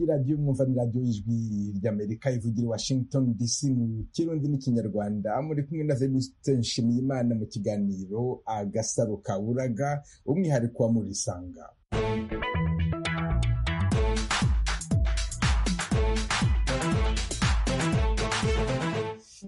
radiyo mwumva ni radiyo y'ijwi ry'amerika ivugira i washington dc mu kirundi n'ikinyarwanda muri kumwe na venuste nshimiyimana mu kiganiro agasaro ka buraga umwihariko wa murisanga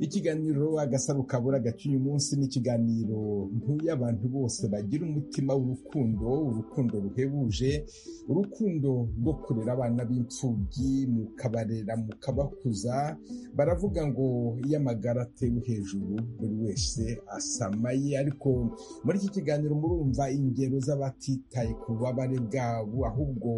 ikiganiro agasaro kabura gaciye umunsi ni ikiganiro nk'iy'abantu bose bagira umutima w'urukundo urukundo ruhebuje urukundo rwo kurera abana b'imfubyi mukabarera mukabakuza baravuga ngo iyo amagara atewe hejuru buri wese asamaye ariko muri iki kiganiro murumva ingero z'abatitaye ku bubabare bwabo ahubwo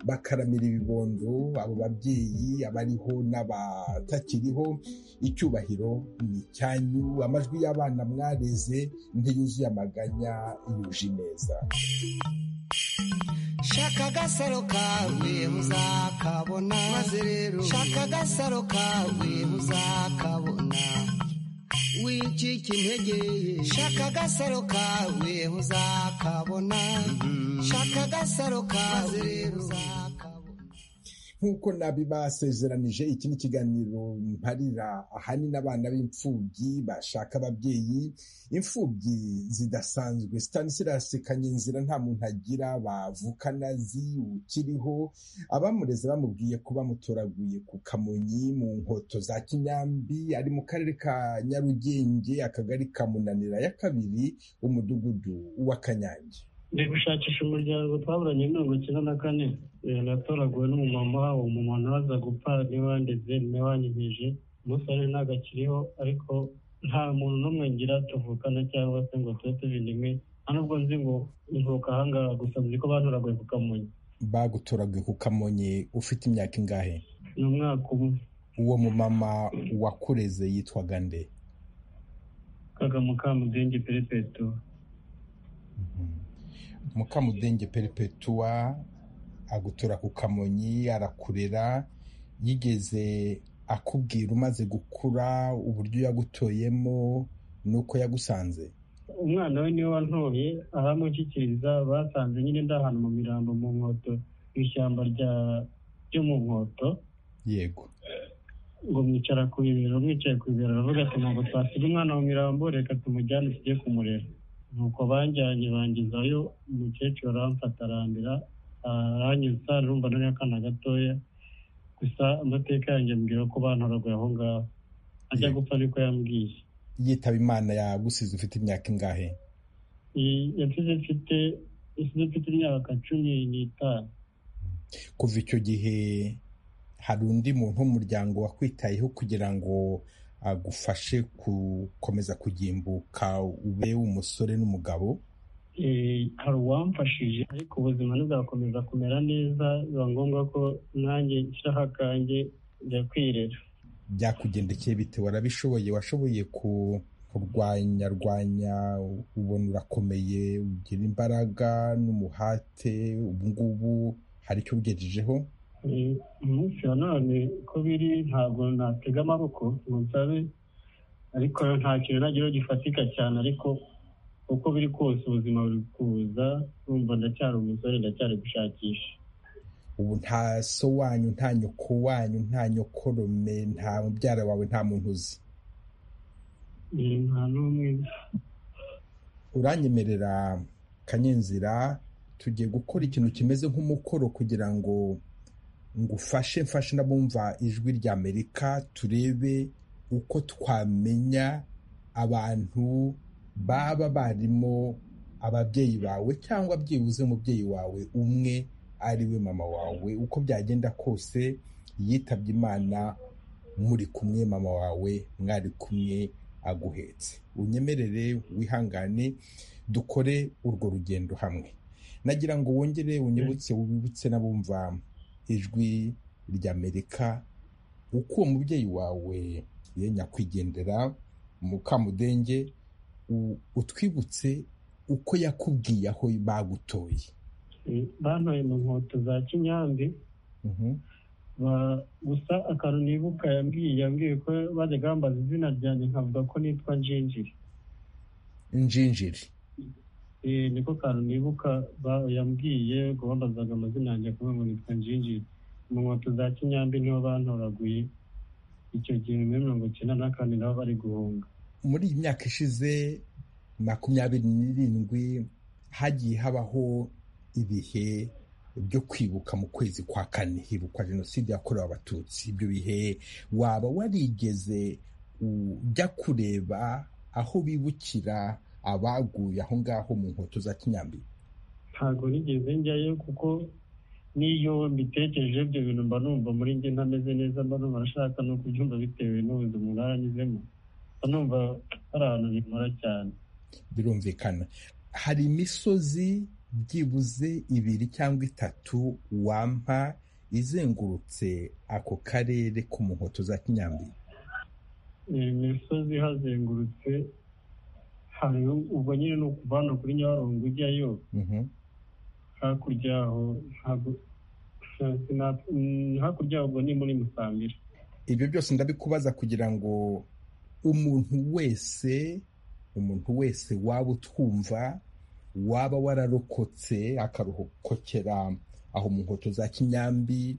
bakaramira ibibondo abo babyeyi abariho n'abatakiriho icyubahiro ni icyanyu amajwi y'abana mwareze ntiyuzuye amaganya yuje ineza shaka agasaro kawe uzakabona maze rero shaka agasaro kawe uzakabona wicika intege shaka agasaro kawe uzakabona shaka agasaro kawe rero uzakabona nk'uko nabibasezeranije iki ni ikiganiro mparira ahanini abana b'imfubyi bashaka ababyeyi imfubyi zidasanzwe stanisirasi kanyenzira nta muntu agira bavukana zi ukiriho abamureze bamubwiye ko bamutoraguye ku kamonyi mu nkoto za kinyambi ari mu karere ka nyarugenge akagari ka munanira ya kabiri umudugudu wa kanyange ndi gushakisha umuryango twaburanye mirongo icyenda na kane natoraguwe n'umumama umumama waza gupfa ntiwandeze ntiwanyigije umusore ntabwo akiriho ariko nta muntu n'umwe ngira tuvukana cyangwa se ngo tube tubindimwe nta nubwo nzi ngo nvuka ahangaha gusa nzi ko batoraguye ku kamonyi bagutoraguye ku kamonyi ufite imyaka ingahe ni umwaka umwe uwo mumama wakureze yitwaga nde kagamukambudenge perepetu mukamudenge peripetuwa agutura ku kamonyi arakurera yigeze akubwira umaze gukura uburyo yagutoyemo n'uko yagusanze umwana we niwe wantoye aramushyikiriza basanze nyine ndi ahantu mu mirambo mu nkoto mu ishyamba ryo mu nkoto yego ngo mwicara ku bibero mwicaye ku bibero aravuga ati ntabwo twasiga umwana mu mirambo reka tumujyane tujye kumurera nuko banjyanye bangezayo umukecuru aramfata arambira aranyuza numva nari akana gatoya gusa amateka yanjye ambwira ko bantaraguye aho ngaho ajya gupfa niko yambwiye yitaba imana yagusize ufite imyaka ingahe yasize mfite yasize mfite imyaka cumi n'itanu kuva icyo gihe hari undi muntu w'umuryango wakwitayeho kugira ngo agufashe gukomeza kugimbuka ube umusore n'umugabo hari uwamfashije ariko ubuzima ntibwakomeza kumera neza biba ngombwa ko nanjye nshyiraho akanjye njya kwirera byakugendekeye bite warabishoboye washoboye kurwanyarwanya ubona urakomeye ugira imbaraga n'umuhate ubu ngubu hari icyo ugejejeho umunsi wa none ko biri ntabwo natega amaboko ngo nsabe ariko nta kintu nageraho gifatika cyane ariko uko biri kose ubuzima buri kuza urumva ndacyari umusore ndacyari gushakisha ubu nta so wanyu nta nyoko wanyu nta nyokorome nta mubyara wawe nta muntu uzi nta n'umwe uranyemerera kanyenzira tugiye gukora ikintu kimeze nk'umukoro kugira ngo ngufashe mfashe n'abumva ijwi rya amerika turebe uko twamenya abantu baba barimo ababyeyi bawe cyangwa byibuze umubyeyi wawe umwe ari we mama wawe uko byagenda kose yitabye imana muri kumwe mama wawe mwari kumwe aguhetse unyemerere wihangane dukore urwo rugendo hamwe nagira ngo wongere unyibutse wibutse n'abumva ijwi ry'amerika uko uwo mubyeyi wawe ye nyakwigendera mukamudenge utwibutse uko yakubwiye aho bagutoye bantoye mu nkweto za kinyambi gusa akantu nibuka yambwiye yambwiye ko bajyaga bambaza izina ryanjye nkavuga ko nitwa njinjiri njinjiri niko kantu nibuka yambwiye ngo bambazaga amazina yanjye akavuga ngo nitwa njinjiri mu nkweto za kinyambi niho bantoraguye icyo gihe muri mirongo icyenda na kane nabo bari guhunga muri iyi myaka ishize makumyabiri n'irindwi hagiye habaho ibihe byo kwibuka mu kwezi kwa kane hibukwa jenoside yakorewe abatutsi ibyo bihe waba warigeze ujya kureba aho bibukira abaguye aho ngaho mu nkweto za kinyambi ntabwo nigeze njyayo kuko n'iyo mbitekereje ibyo bintu mba numva muri njye ntameze neza mba numva arashaka no kubyumva bitewe n'ubundi umuntu aranyuzemo mba numva hari ahantu bimora cyane birumvikana hari imisozi byibuze ibiri cyangwa itatu wampa izengurutse ako karere ko mu nkoto za kinyambi imisozi hazengurutse hariho ubwo nyine ni ukuva hano kuri nyabarongo ujyayo hakurya aho hakurya ubwo ni muri musambira ibyo byose ndabikubaza kugira ngo umuntu wese umuntu wese waba utwumva waba wararokotse akarokokera aho mu nkoto za kinyambi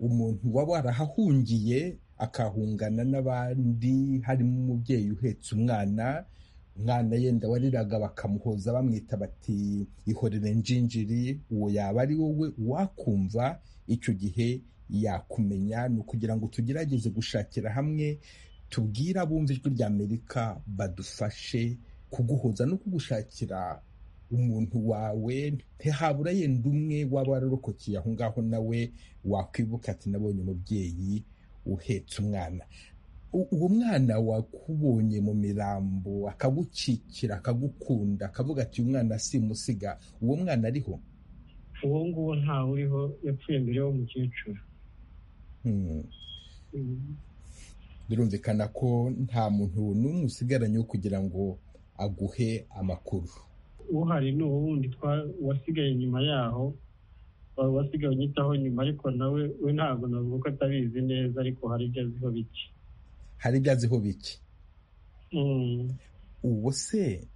umuntu waba warahahungiye akahungana n'abandi harimo umubyeyi uhetse umwana umwana yenda wariraga bakamuhoza bamwita bati ihorere njinjiri uwo yaba ari wowe wakumva icyo gihe yakumenya ni ukugira ngo tugerageze gushakira hamwe tubwire abumva ijwi rya amerika badufashe kuguhoza no kugushakira umuntu wawe ntihabura yenda umwe waba wararokokeye aho ngaho nawe wakwibuka ati nabonye umubyeyi uhetse umwana uwo mwana wakubonye mu mirambo akagukikira akagukunda akavuga ati uyu mwana si musiga uwo mwana ariho uwo nguwo ntawe uriho yapfuye mbere y'umukecuru birumvikana ko nta muntu n'umwe usigaranye wo kugira ngo aguhe amakuru uhari ni uwundi wasigaye nyuma yaho wasigaye unyitaho nyuma ariko nawe we ntabwo navuga ko atabizi neza ariko hari ibyo aziho bike hari ibyo aziho bike uwo se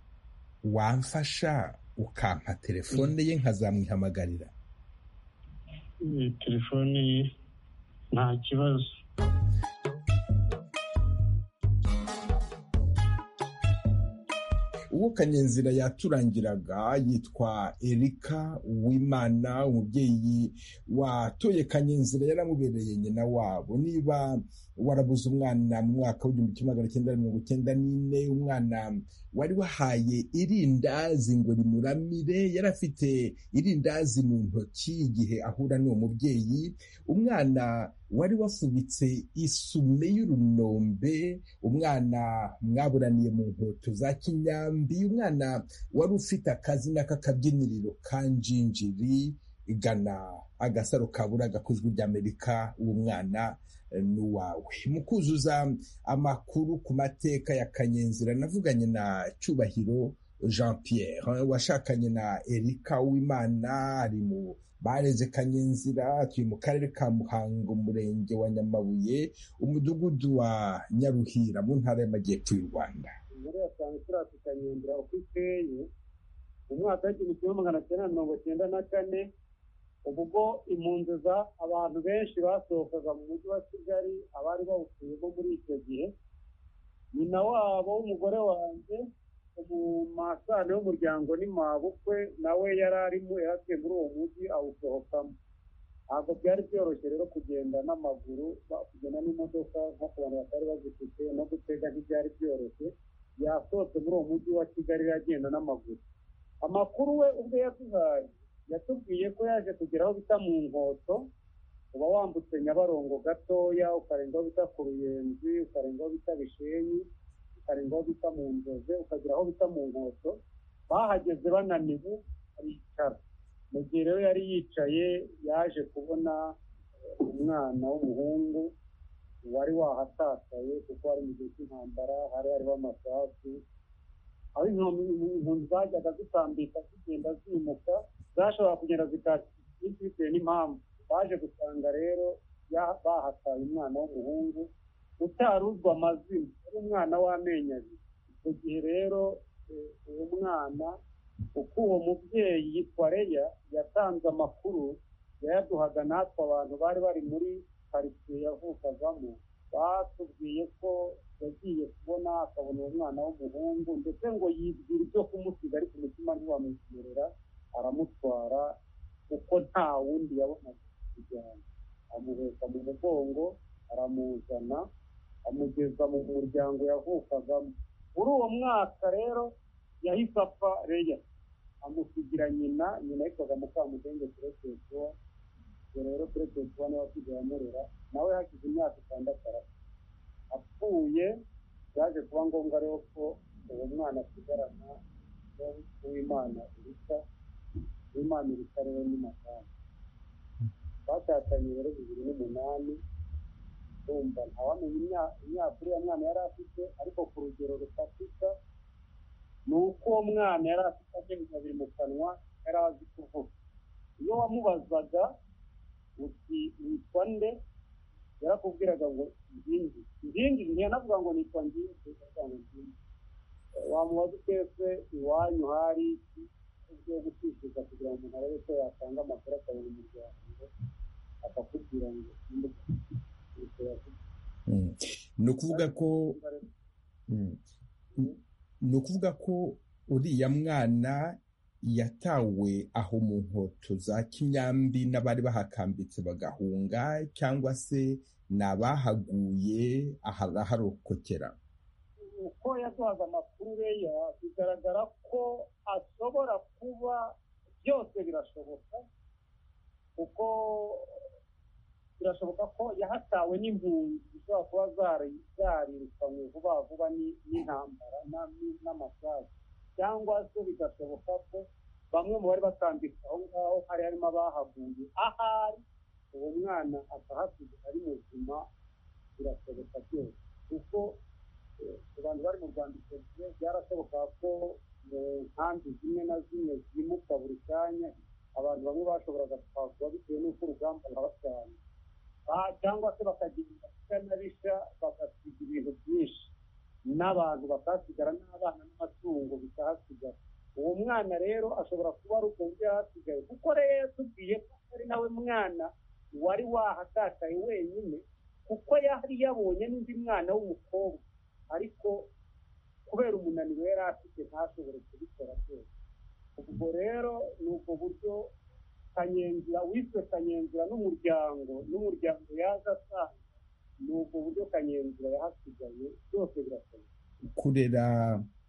wamfasha ukampa telefone ye nkazamwihamagarira telefone ye nta kibazo uwo kanyenzira yaturangiraga yitwa erika uwimana umubyeyi watoye kanyenzira yaramubereye nyina wabo niba warabuze umwana mu mwaka w'igihumbi kimwe magana cyenda mirongo icyenda n'ine umwana wari wahaye irindazi ngo rimuramire yari afite irindazi mu ntoki igihe ahura n'uwo mubyeyi umwana wari wafubitse isume y'urunombe umwana mwaburaniye mu nkweto za kinyambi umwana wari ufite akazina k'akabyiniriro ka njinjiri igana agasaro kabura gakozwe ry'amerika uwo mwana n'uwawe mu kuzuza amakuru ku mateka ya kanyenzira navuganye na cyubahiro jean pierre washakanye na erika w'imana ari mu bareze kanyenzira turi mu karere ka muhango umurenge wa nyamabuye umudugudu wa nyaruhira mu ntara y'amajyepfo y'u rwanda muri yasanze turi kanyenzira uko iteye umwaka w'igihumbi kimwe magana cyenda mirongo cyenda na kane ubwo impunzi za abantu benshi basohokaga mu mujyi wa kigali abari bawutuyemo muri icyo gihe nyina wabo w'umugore wanjye umumasane w'umuryango ni mabukwe nawe yari arimo yaratuye muri uwo mujyi awusohokamo ntabwo byari byoroshye rero kugenda n'amaguru kugenda n'imodoka nko ku bantu batari bazifite no gutega ntibyari byoroshye yasohotse muri uwo mujyi wa kigali yagenda n'amaguru amakuru we ubwe yaduhaye yatubwiye ko yaje kugera aho bita mu nkoto uba wambutse nyabarongo gatoya ukarenga aho bita ku ruyenzi ukarenga aho bita bishenyi ukarenga aho bita mu nzoze ukagera aho bita mu nkoto bahageze bananiwe aricara mu gihe rero yari yicaye yaje kubona umwana w'umuhungu wari wahatakaye kuko wari mu gihe cy'intambara hari hariho amasasu aho impunzi zajyaga zitambika zigenda zimuka zashobora kugenda zikatira bitewe n'impamvu baje gusanga rero bahataye umwana w'umuhungu utari uzwi amazina ari umwana w'amenyo abiri icyo gihe rero uwo mwana uko uwo mubyeyi yitwa reya yatanze amakuru yayaduhaga natwe abantu bari bari muri karitsiye yavukagamo batubwiye ko yagiye kubona akabona uwo mwana w'umuhungu ndetse ngo yibwira ibyo kumusiga ariko umutima ntiwamwemerera aramutwara kuko nta wundi yabonaga kujyana amuheka mu mugongo aramuzana amugeza mu muryango yavukagamo muri uwo mwaka rero yahise apfa reya amusigira nyina nyina yitwaga mukamudenge peretetuwa ubwo rero peretetuwa niwe asigaye amurera nawe hashize imyaka itandatu arapfa apfuye byaje kuba ngombwa rero ko uwo mwana asigarana n'uwimana irita uwimana irita rero ni madamu batandukanye rero bibiri n'umunani urumva ntawamenya imya- imyaka uriya mwana yari afite ariko ku rugero rufatika ni uko uwo mwana yari afite amenyo abiri mu kanwa yari azi kuvuga iyo wamubazaga uti witwa nde yarakubwiraga ngo ndindi ndindi ntiyanavuga ngo nitwa ndindi avuga ngo ndindi wamubaza utese iwanyu hari iki ugiye gushishiriza kugira ngo umuntu arebe ko yatanga amakuru akabona umuryango akakubwira ngo ndimbuga Mm. ni ukuvuga ko mm, ni ukuvuga ko uriya mwana yatawe aho mu nkoto za kinyambi n'abari bahakambitse bagahunga cyangwa se ni abahaguye araharokokera uko yaduhaga amakuru reya bigaragara ko ashobora kuba byose birashoboka kuko birashoboka ko yahatawe n'impunzi zishobora kuba zari- zarirukanywe vuba vuba ni- n'intambara na- ni- n'amasasu cyangwa se bigashoboka ko bamwe mu bari batambitse aho ngaho hari harimo abahaguye ahari uwo mwana akahasiga ari muzima birashoboka byose kuko eh, ku bantu bari mu rwanda icyo gihe byarashoboka ko mu nkambi zimwe na zimwe zimuka buri kanya abantu bamwe bashoboraga kwagura bitewe n'uko urugamba rurabasanga Ah, cyangwa se bakagira ibisya na bisha bagasiga ibintu byinshi n'abantu bakahasigara n'abana n'amatungo bikahasigara uwo mwana rero ashobora kuba ari ubwo buryo yari asigaye kuko rero tubwiye ko ari nawe mwana wari wahatakaye wenyine kuko yari yabonye n'undi mwana w'umukobwa ariko kubera umunaniro yari afite ntashobore kubikora byose ubwo rero ni ubwo buryo kanyenzira wiswe kanyenzira n'umuryango n'umuryango yaza asanga ni ubwo buryo kanyenzira yahasigaye byose birashoboka kurera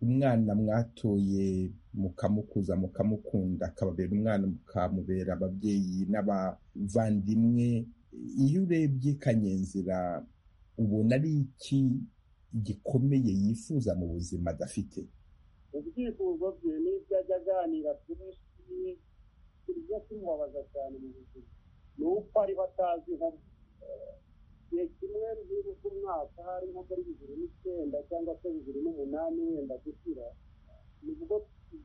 umwana mwatoye mukamukuza mukamukunda akababera umwana mukamubera ababyeyi n'abavandimwe iyo urebye kanyenzira ubona ari iki gikomeye yifuza mu buzima adafite ubyifuzo bye n'ibyo ajya aganira kuri ishuri ibyo kimubabaza cyane mu buzima ni uko ariho atazi nko mu- eh, igihe kimwe rero umwaka hari nko muri bibiri n'icyenda cyangwa se bibiri n'umunani wenda gushyira nibwo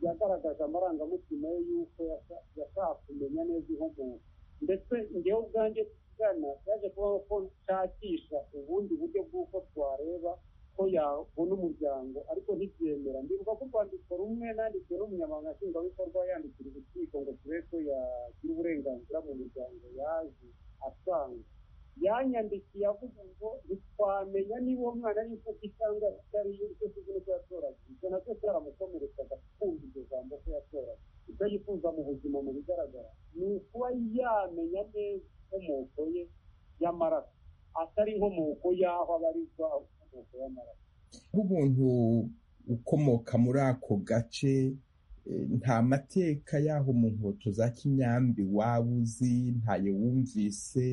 yagaragaje amarangamutima ye y'uko yasha- yashaka kumenya neza inkomoko ndetse ngewe ubwanjye tugana byaje kubaho ko nshakisha ubundi buryo bw'uko twareba ko yabona umuryango ariko ntibyemera ndibuka ko urwandiko rumwe nandikiye n'umunyamabanga nshingwabikorwa yandikira urukiko ngo turebe ko yagira uburenganzira mu muryango yaje asanga yanyandikiye avuga ngo ntitwamenya niba uwo mwana ari imfubyi cyangwa atari yo icyo kizi n'icyo yatoraga ibyo nabyo byaramukomerezaga kumva iryo jambo ko yatoraga ibyo yifuza mu buzima mu bigaragara ni ukuba yamenya neza inkomoko ye y'amaraso atari inkomoko y'aho abarizwa ahubwo inkomoko y'amaraso nk'umuntu ukomoka muri ako gace eh, nta mateka y'aho mu nkoto za kinyambi waba uzi ntayo wumvise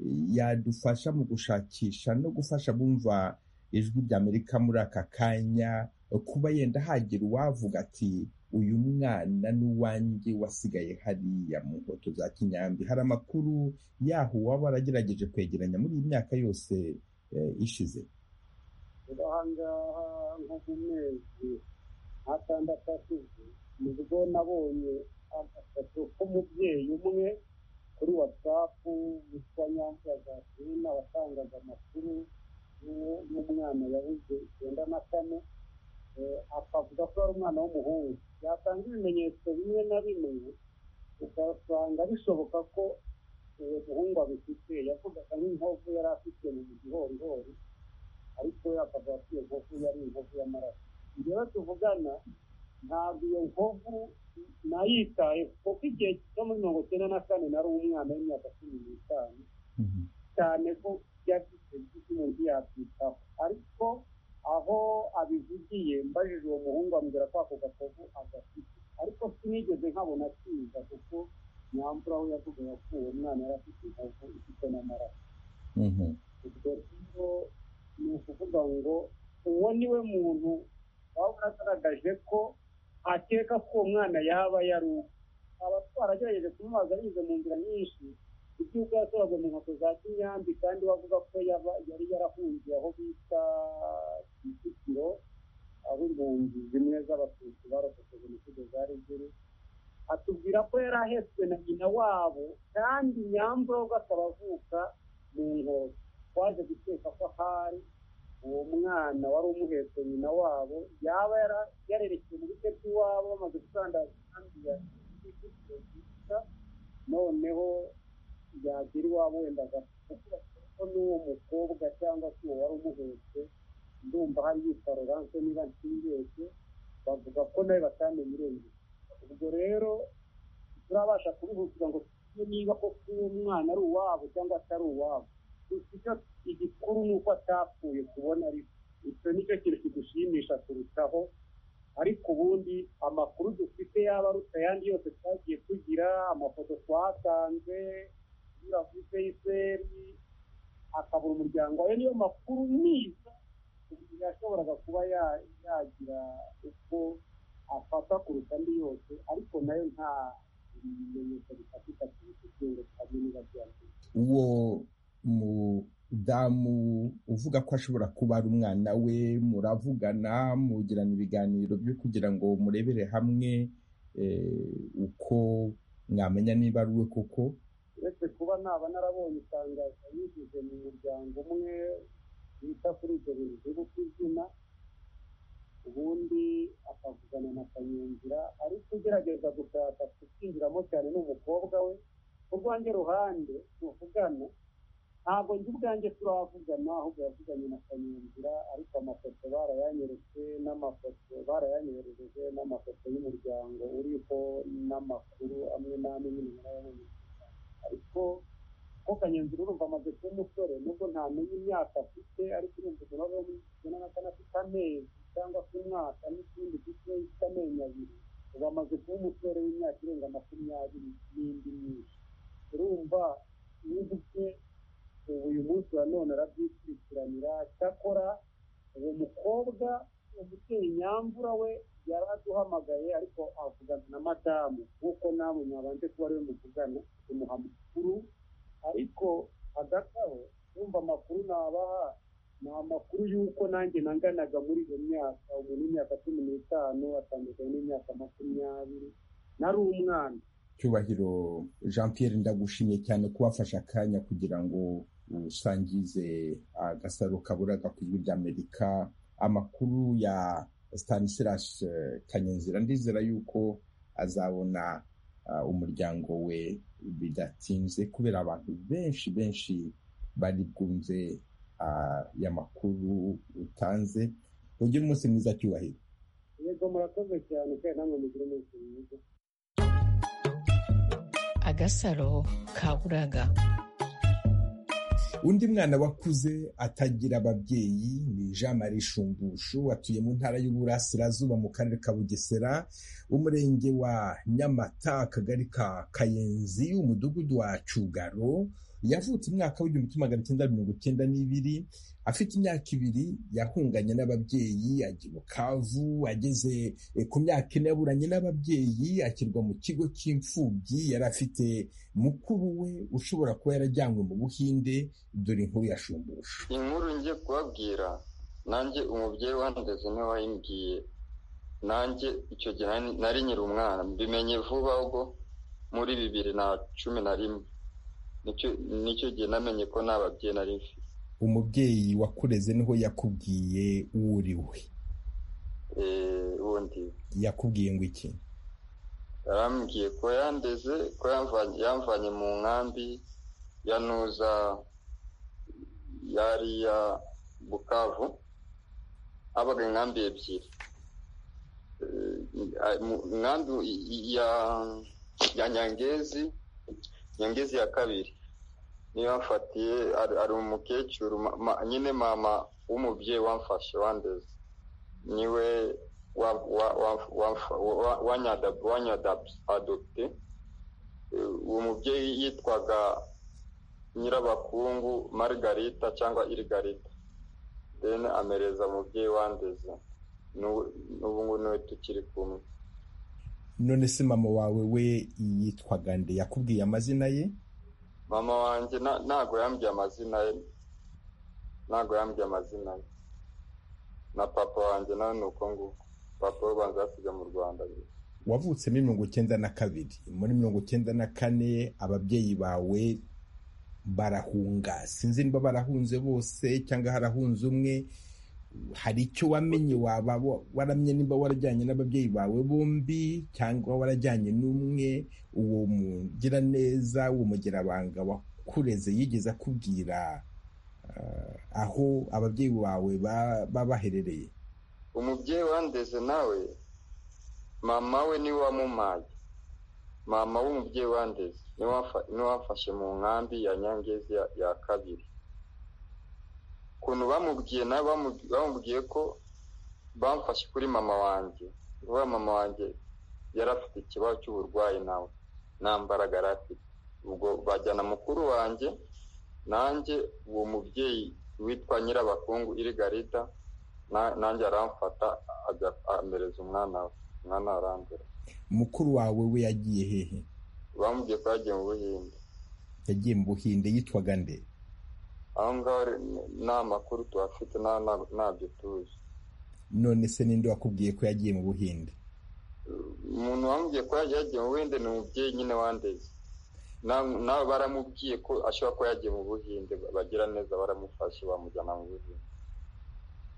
eh, yadufasha mu gushakisha no gufasha bumva ijwi ry'amerika muri aka kanya eh, kuba yenda hagira uwavuga ati uyu mwana n'uwanjye wasigaye hariya mu nkoto za kinyambi hari amakuru y'aho waba waragerageje kwegeranya muri iyi myaka yose eh, ishize ahangaha nko mu mezi atandatu ashize nibwo nabonye agafoto k'umubyeyi umwe kuri watsapu witwa nyamvura gasirina watangaga amakuru y'uwo- y'umwana yabuze icyenda na kane eh, akavuga ko ari umwana w'umuhungu yatanga ibimenyetso bimwe na bimwe ugasanga bishoboka ko uwo muhungu abifite yavugaga nk'inkovu yari afite mu gihorihori ariko we akaba iyo nkovu yari inkovu y'amaraso njyewe tuvugana ntabwo iyo nkovu nayitaye kuko igihe cyo muri mirongo icyenda na kane nari umwana w'imyaka cumi n'itanu cyane ko byafite by'umuntu yakwitaho ariko aho abivugiye mbajije uwo muhungu ambwira ko ako gakovu agafite ariko sinigeze nkabona kiza kuko nyamvura aho yavugaga ko uwo mwana yari afite inkovu ifite n'amaraso ubwo rero ni ukuvuga ngo uwo ni we muntu waba agaragaje ko akeka ko uwo mwana yaba yari uwe aba twaragerageje kumubaza binyuze mu nzira nyinshi iby'uko yasohoraga mu nkweto za kinyambi kandi wavuga ko yaba yari yarahungiye aho bita kicukiro aho impunzi zimwe z'abatutsi barokotse jenoside za ruguru atubwira ko yari ahetswe na nyina wabo kandi nyamburogo akaba avuka mu nkweto twaje guteka ko ahari uwo mwana wari umuhetse nyina wabo yaba yara- yarerekeye mu bice by'iwabo bamaze gusandaza kandi ya yita noneho yagira iwabo wenda agapfa ko n'uwo mukobwa cyangwa se uwo wari umuhetse ndumva hari yitwa Laurence niba ntibeshye bavuga ko nawe batamenye irengero ubwo rero turabasha kubihutira ngo tumenye niba koko uwo mwana ari uwabo cyangwa atari uwabo gusa icyo igikuru ni uko atapfuye kubona ari icyo nicyo kintu kidushimisha kurutaho ariko ubundi amakuru dufite yaba aruta ayandi yose twagiye tugira amafoto twatanze kunyura kuri feyiseri akabura umuryango ayo niyo makuru niza umuntu yashoboraga kuba ya- yagira uko afata kuruta andi yose ariko nayo nta bimenyetso bifatika tubifite ngo tukamenya niba byakora uwo mudamu uvuga ko ashobora kuba ari umwana we muravugana mugirana ibiganiro byo kugira ngo murebere hamwe eh, uko mwamenya niba ari we koko uretse kuba naba narabonye itangazo yigeze mu muryango umwe wita kuri ibyo bintu bivuga ku izina ubundi akavugana na kanyenzira ariko ugerageza gushaka kukinjiramo cyane ni umukobwa we ku rwanjye ruhande tuvugana ntabwo njye ubwanjye turavugana ahubwo yavuganye na kanyenzira ariko amafoto barayanyeretse n'amafoto barayanyohereje n'amafoto y'umuryango uriho n'amakuru amwe n'amwe nyine murayabona ariko ko kanyenzira urumva amaze kuba umusore nubwo ntamenye imyaka afite ariko urumva umuntu aba yamwishyura n'akana afite amezi cyangwa se umwaka n'ikindi gito cy'amenyo abiri ubu amaze kuba umusore w'imyaka irenga makumyabiri n'indi myinshi urumva n'igike ubu uyu munsi wa none arabyikurikiranira cyakora uwo mukobwa umubyeyi nyamvura we yari aduhamagaye ariko avugana na madamu nk'uko namwe mwabanje kuba ariwe muvugana tumuha amakuru ariko hagati aho kumva amakuru nabaha ni amakuru y'uko nanjye nanganaga muri iyo myaka umuntu w'imyaka cumi n'itanu atandukanye n'imyaka makumyabiri nari umwana cyubahiro jean pierre ndagushimiye cyane kubafasha akanya kugira ngo usangize agasaro kaburaga ku ijwi ry'amerika amakuru ya stanislas eh, kanyenzira ndizera yuko azabona ah, umuryango we bidatinze kubera abantu benshi benshi bari bwumve ah, ya makuru utanze ugire umunsi mwiza cyubahiro yego murakoze cyane kandi namwe mugire umunsi mwiza agasaro kaburaga undi mwana wakuze atagira ababyeyi ni jean marie shumbushu atuye mu ntara y'uburasirazuba mu karere ka bugesera umurenge wa nyamata akagari ka kayenzi umudugudu wa cugaro yavutse umwaka w'igihumbi kimwe magana cyenda mirongo icyenda n'ibiri afite imyaka ibiri yahunganye n'ababyeyi ajya i bukavu ageze eh, ku myaka ine yaburanye n'ababyeyi ashyirwa mu kigo cy'imfubyi yari afite mukuru we ushobora kuba yarajyanywe mu buhinde dore inkuru ya shumbushu inkuru ngiye kubabwira nanjye umubyeyi wandeze niwe wayimbwiye nanjye icyo gihe nari- nari nyiri umwana mbimenye vuba ubwo muri bibiri na cumi na rimwe Nicyo- nicyo gihe namenye ko nta babyeyi nari mfite umubyeyi wakureze niho yakubwiye uwo uri we Eh, ubundi yakubwiye ngo iki yarambwiye ko yandeze ko yamvanye, yamvanye mu nkambi ya nuza yariya bukavu habaga inkambi ebyiri inkambi ya nyangezi nyangezi ya kabiri niyo yafatiye ari umukecuru nyine mama w'umubyeyi wamfashe wandeze niwe wanyadabye uwo mubyeyi yitwaga nyirabakungu margarita cyangwa irigarita deni amereza umubyeyi wandeze n'ubu ngubu niwe tukiri kumwe none se mama wawe we yitwaga nde yakubwiye amazina ye mama wanjye ntabwo yambwiye amazina ye ntabwo yambwiye amazina ye na papa wanjye nawe ni uko nguko papa w'ubanza yasiga mu rwanda wavutse muri mirongo icyenda na kabiri muri mirongo icyenda na kane ababyeyi bawe barahunga sinzi niba barahunze bose cyangwa harahunze umwe hari icyo wamenye waba waramye niba warajyanye n'ababyeyi bawe bombi cyangwa warajyanye n'umwe uwo mugiraneza uwo mugerabanga wakureze yigeze akubwira aho ababyeyi bawe baba baherereye umubyeyi wandeze nawe mama we niwe wamumaye mama w'umubyeyi wandeze niwe wafashe mu nkambi ya nyangezi ya kabiri ukuntu bamubwiye nawe bamubwiye ko bamfashe kuri mama wanjye uba mama wanjye yari afite ikibazo cy'uburwayi nawe nta mbaraga yari afite ubwo bajyana mukuru wanjye nanjye uwo mubyeyi witwa nyirabakungu irigarita nanjye aramfata amereza umwana we umwana arambura mukuru wawe we yagiye hehe bamubwiye ko yagiye mu buhinde yagiye mu buhinde yitwaga nde aho ngaho nta makuru tuhafite ntabyo tuzi none se ninde wakubwiye ko yagiye mu buhinde umuntu wamubwiye ko yagiye mu buhinde ni umubyeyi nyine wandeze nawe baramubwiye ko ashobora kuba yagiye mu buhinde bagira neza baramufashe bamujyana mu buhinde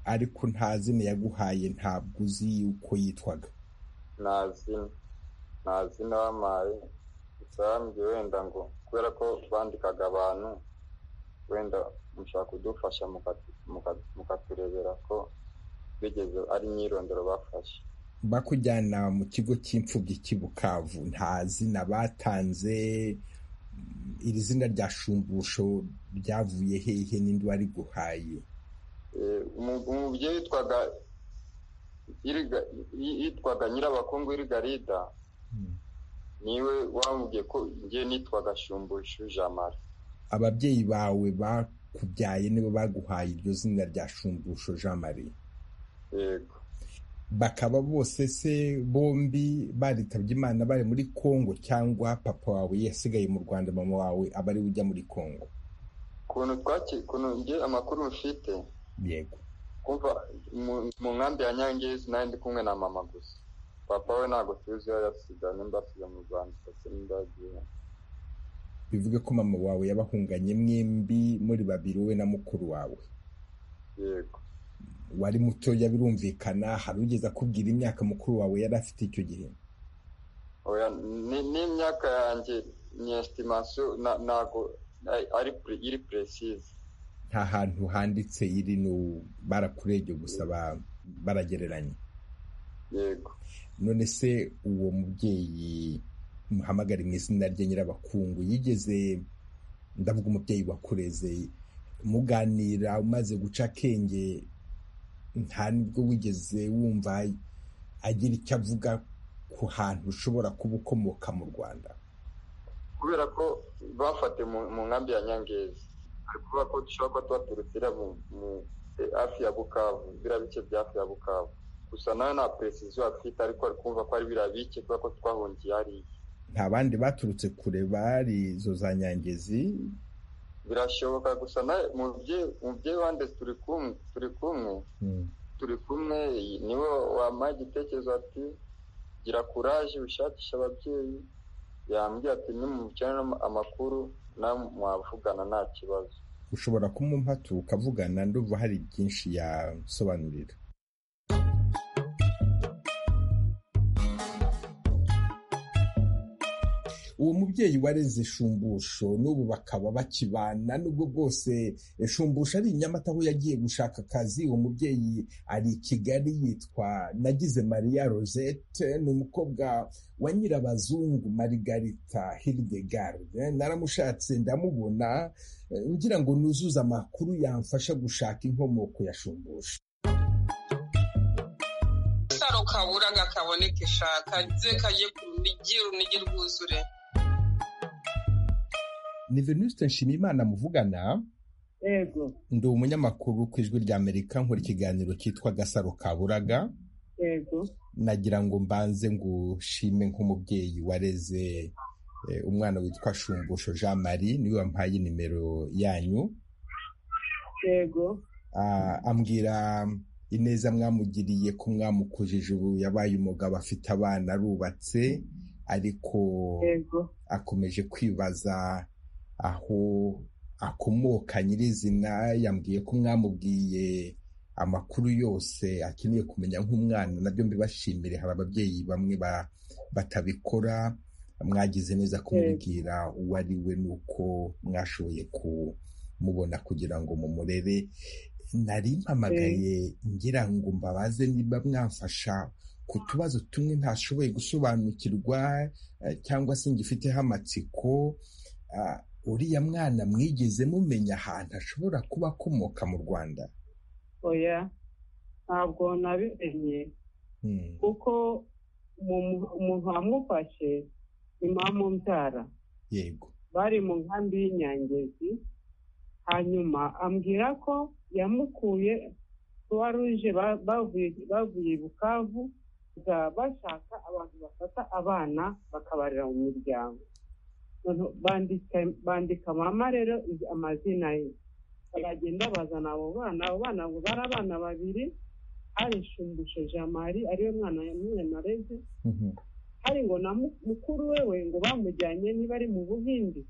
ariko nta zina yaguhaye ntabwo uzi yuko yitwaga nta zina nta zina wamaye usambye wenda ngo kubera ko bandikaga abantu wenda mushobora kudufasha mukaturebera ko bigeze ari imyirondoro bafashe bakujyana mu kigo cy'imfubyi cy'i bukavu nta zina batanze iri zina rya shumbusho ryavuye hehe n'indi wari guhaye umubyeyi witwaga yitwaga nyirabakungu irigarida niwe wamubwiye ko ngiye nitwaga shumbushu jamara ababyeyi bawe bakubyaye nibo baguhaye iryo zina rya shumbusho jean marie yego bakaba bose se bombi baritabye imana bari muri congo cyangwa papa wawe yasigaye mu rwanda mama wawe aba ari ujya muri congo ukuntu twaki ukuntu nge amakuru mfite yego kumva mu nkambi ya nyangezi nawe ndi kumwe na mama gusa papa we ntabwo tuzi iyo yasiga nimba asiga mu rwanda ndetse nimba yagiye bivuge ko mama wawe yabahunganye mwembi muri babiri wowe na mukuru wawe yego wari mutoya birumvikana hari ugeze akubwira imyaka mukuru wawe yari afite icyo gihe n'imyaka yanjye ni esitimasiyo ntabwo iri puresize nta hantu handitse iri ni barakurebye gusa baragereranya yego none se uwo mubyeyi muhamagare mu izina rye nyirabakungu yigeze ndavuga umubyeyi wakureze muganira umaze guca akenge nta nibwo wigeze wumva agira icyo avuga ku hantu ushobora kuba ukomoka mu rwanda kubera ko bafate mu nkambi ya nyangezi ari kuvuga ko dushobora kuba tubaturutira mu hafi ya bukavu biriya bice bya hafi ya bukavu gusa nawe nta peresiziyo afite ariko ari kumva ko ari biriya bice kubera ko twahungiye hariya nta bandi baturutse kure bari izo za nyangezi birashoboka gusa nawe mubyeyi wande turi kumwe turi kumwe turi kumwe niwe wampaye igitekerezo ati gira kuraje ushakisha ababyeyi yambwira ati nimukenera amakuru nawe mwavugana nta kibazo ushobora kumumfata ukavugana ndumva hari byinshi yasobanurira uwo mubyeyi wareze shumbusho n'ubu bakaba bakibana n'ubwo bwose shumbusho ari i nyamata aho yagiye gushaka akazi uwo mubyeyi ari i kigali yitwa nagize mariya rosette ni umukobwa wa nyirabazungu marigarita hiridegarde naramushatse ndamubona ngira ngo nuzuze amakuru yamfasha gushaka inkomoko ya shumbusho gasaro kaburaga kaboneke shaka ze kajye ku runigi urunigi rwuzure ni venuste nshimiyimana muvugana yego ndi umunyamakuru ku ijwi rya amerika nkora ikiganiro cyitwa gasaro kaburaga yego nagira ngo mbanze ngushime nk'umubyeyi wareze eh, umwana witwa shumbusho jean marie niwe wampaye nimero yanyu yego Ah, ambwira ineza mwamugiriye ko mwamukujije ubu yabaye umugabo afite abana arubatse ariko yego akomeje kwibaza aho akomoka nyirizina yambwiye ko mwamubwiye amakuru yose akeneye kumenya nk'umwana nabyo mbibashimire hari ababyeyi bamwe ba- batabikora mwagize neza kumubwira uwo ari we n'uko mwashoboye kumubona kugira ngo mumurere nari mpamagaye ngira ngo mbabaze niba mwamfasha ku tubazo tumwe ntashoboye gusobanukirwa eh, cyangwa se ngifiteho amatsiko ah, uriya mwana mwigeze mumenya ahantu ashobora kuba akomoka mu rwanda oya ntabwo nabimenye Hmm. kuko mu- umuntu wamufashe ni mamu mbyara yego bari mu nkambi y'inyangezi hanyuma ambwira ko yamukuye kuwa ruje ba- bavuye bavuye i bukavu kuza bashaka abantu bafata abana bakabarira mu miryango Noneho bandika- bandika mama rero izi- amazina ye baragenda bazana abo bana abo bana ngo bari abana babiri hari shumbusho jean marie ariwe mwana yamwe nareze Mhm. hari ngo na mu- mukuru wewe ngo bamujyanye niba ari mu buhindi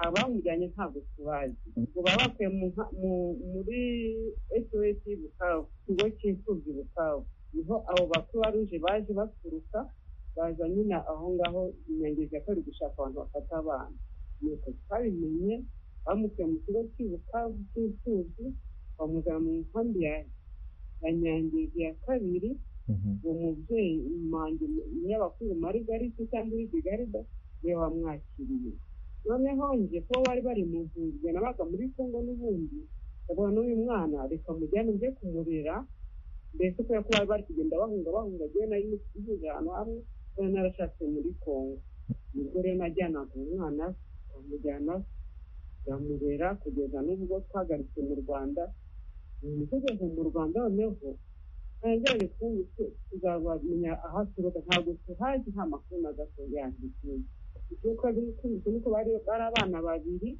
abamujyanye ntabwo tubazi ngo baba bakuye mu nka- mu- muri sos bukavu ikigo cy'imfubyi bukavu niho abo bakuruwa ruje baje baturuka baza nyine aho ngaho inyangezi yakorewe gushaka abantu bafata abana nuko twabimenye bamukuye mu kigo cy'ubukavu cy'imfubyi bamuzana mu nkambi ya ya nyangezi ya kabiri Mhm. uwo mubyeyi wanjye niyo bakuru marigarita cyangwa iridigarida niwe wamwakiriye noneho njye kuba bari bari mu nzu njye nabaga muri kongo n'ubundi ndabona n'uyu mwana reka mujyane njye kumurera mbese kubera ko bari bari kugenda bahunga bahunga agiye nari nisize ahantu hamwe kubera narashatse muri kongo nibwo rero najyanaga umwana bamujyana bamurera kugeza n'ubwo twagaruke mu rwanda ubu tugeze mu rwanda noneho ntajyanye tuzabamenya aho aturuka ntabwo tuhazi nta makuru na gato yandikiwe kuko bikunze nuko bari bari abana babiri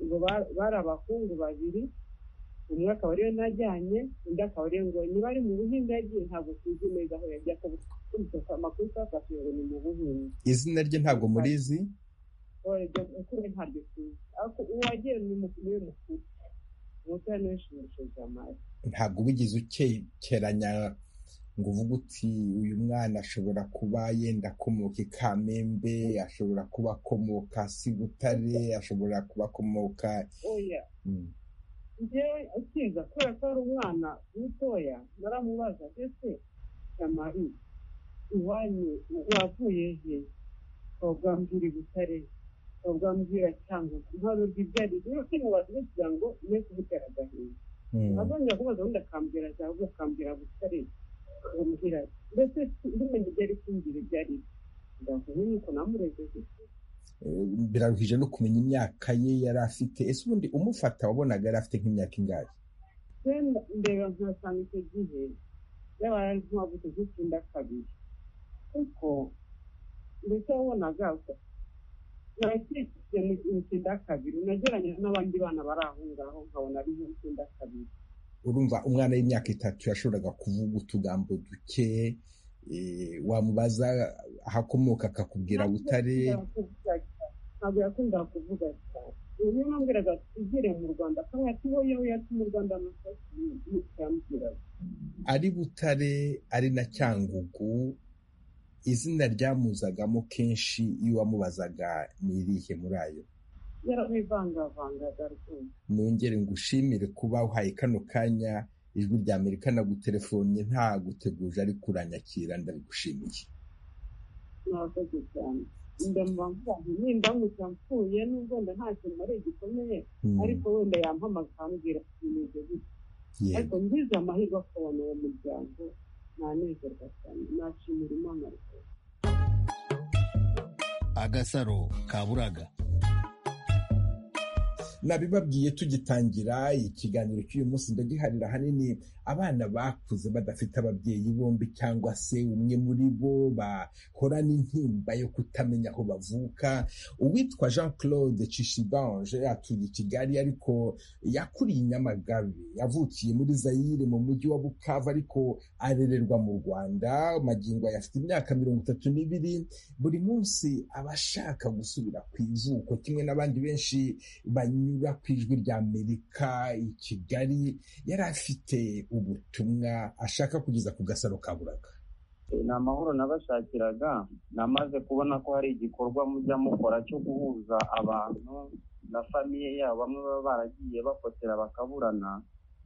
ngo ba- bari abahungu babiri umwe akaba ariwe najyanye undi akaba ariwe ngo niba ari mu buhinzi yagiye ntabwo tuzi neza aho yagiye akaba amakuru twafashe ngo ni mu buhinzi izina rye ntabwo murizi oya mukuru we ntaryo tuzi ariko uwagiye ni mu- niwe mukuru umutoya niwe shimishije amari ntabwo wigeze ukekeranya ngo uvuge uti uyu mwana ashobora kuba yenda akomoka i kamembe ashobora kuba akomoka sibutare ashobora kuba akomoka oya Mm. njyewe akiza kubera ko ari umwana mutoya naramubaza ndetse shamari iwanyu wavuye he twabwambwira i butare twabwambwira cyangwa ntabwo ibyo ari byo kimubaza kugira ngo ye kubutera agahinda Mm. azongera kubaza ubundi akambwira zahabu akambwira butare akambwira ndetse ndimenye ibyo ari kumbwira ibyo ari byo ndavuga nuko namureze gutya Eh, biraruhije no kumenya imyaka ye yari afite ese ubundi umufata wabonaga yari afite nk'imyaka ingahe Senda- ndeba nkasanga icyo gihe yaba yari nk'uwabuze nk'icyenda kabiri kuko ndetse wabonaga narakikije mu cyenda kabiri nageranye n'abandi bana bari aho ngaho nkabona ari nk'icyenda kabiri urumva umwana w'imyaka itatu yashoboraga kuvuga utugambo duke eh, wamubaza aho akomoka akakubwira butare ntabwo yakundaga kuvuga cyane uyu nambwiraga tugere mu rwanda akaba ati wowe yewe yati mu rwanda amasasu yambwiraga ari butare ari na cyangugu izina ryamuzagamo kenshi iyo wamubazaga ni irihe muri ayo yaramwivangavangaga rwose nongere ngushimire kuba uhaye kano kanya ijwi rya amerika nagutelefonnye ntaguteguje ariko uranyakira ndabigushimiye mwakoze cyane ndamuba mvuga ngo nimba mwica mfuye nubwo wenda nta kintu ari gikomeye Mm, ariko wenda yampamagara akambwira ibintu gutya yego ariko ngize amahirwe akabona uwo muryango nanezerwa cyane nashimira imana rwose agasaro ka buraga nabibabwiye tugitangira ikiganiro cy'uyu munsi ndagiharira ahanini abana bakuze badafite ababyeyi bombi cyangwa se umwe muri bo bahorana intimba yo kutamenya aho bavuka uwitwa jean claude cishibange atuye i kigali ariko yakuriye i nyamagabe yavukiye muri zayire mu mujyi wa bukavu ariko arererwa mu rwanda magingo aya afite imyaka mirongo itatu n'ibiri buri munsi aba ashaka gusubira ku ivuko kimwe n'abandi benshi banyura ku ijwi rya amerika i kigali yari afite ubutumwa ashaka kugeza ku gasaro ka buraga ni amahoro nabashakiraga namaze kubona ko hari igikorwa mujya mukora cyo guhuza abantu na famiye yabo bamwe baba baragiye bakotera bakaburana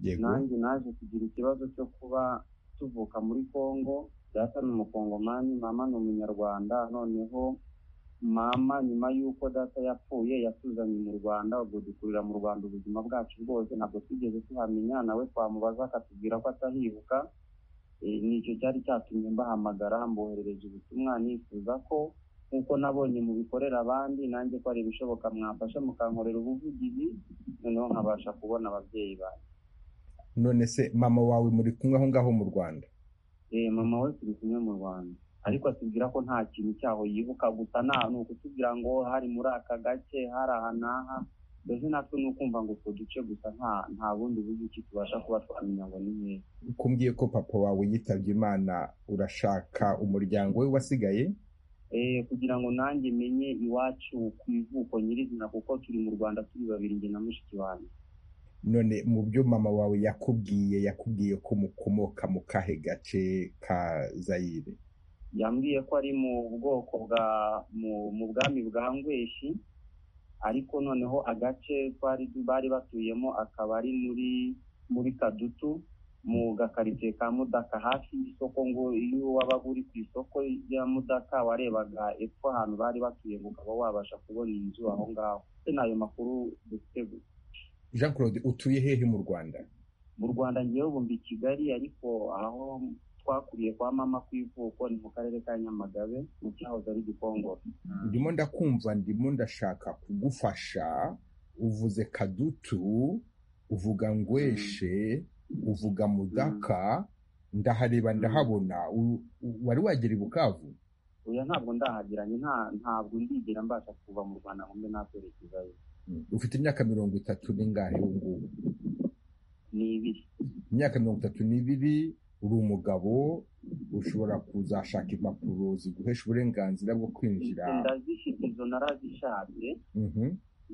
yego nanjye naje kugira ikibazo cyo kuba tuvuka muri congo data ni umukongomani mama ni umunyarwanda noneho mama nyuma y'uko data yapfuye yatuzanye mu rwanda ubwo dukurira mu rwanda ubuzima bwacu bwose ntabwo twigeze tuhamenya nawe twamubaza akatubwira ko atahibuka Eh, nicyo cyari cyatumye mbahamagara mboherereje ubutumwa nifuza ko nk'uko nabonye mubikorera abandi nanjye ko ari ibishoboka mwafasha mukankorera ubuvugizi noneho nkabasha kubona ababyeyi banjye none se mama wawe muri kumwe aho ngaho mu rwanda eh, mama we turi kumwe mu rwanda ariko atubwira ko nta kintu cyaho yibuka gusa nta ni ukutubwira ngo hari muri aka gace hari aha n'aha mbese natwe ni ukumva ngo utwo duce gusa nta nta bundi buryo ki tubasha kuba twamenya ngo ni hehe kumbwiye ko papa wawe yitabye imana urashaka umuryango we wasigaye eh, kugira ngo nanjye menye iwacu ku ivuko nyirizina kuko turi mu rwanda turi babiri njye na mushiki wanjye none mu byo mama wawe yakubwiye yakubwiye ko mukomoka mu kahe gace ka zayire yambwiye ko ari mu bwoko bwa mu, mu bwami bwa ngweshi ariko noneho agace twari bari batuyemo akaba ari muri muri kadutu mu gakaritsiye ka mudaka hafi y'isoko ngo iyo wabaga uri ku isoko rya mudaka warebaga epfo ahantu bari batuye ngo ukaba wabasha kubona inzu aho ngaho ndetse n'ayo makuru dufite gusa jean claude utuye hehe mu rwanda mu rwanda ngewe ubu mbi i kigali ariko aho twakuriye kwa mama ku ivuko ni mu karere ka nyamagabe mu cyahoze ari gikongoro ndimo ndakumva ndimo ndashaka kugufasha uvuze kadutu uvuga ngweshe uvuga mudaka ndahareba ndahabona U- u- wari wagera i bukavu oya ntabwo ndahagiranye nta ntabwo ndigera mbasha kuva mu rwanda ngo mbe nakwerekezayo ufite imyaka mirongo itatu n'ingahe ubu ngubu ni ibiri imyaka mirongo itatu n'ibiri uri umugabo ushobora kuzashaka impapuro ziguhesha uburenganzira bwo kwinjira Izo ndazifite izo narazishatse Mhm.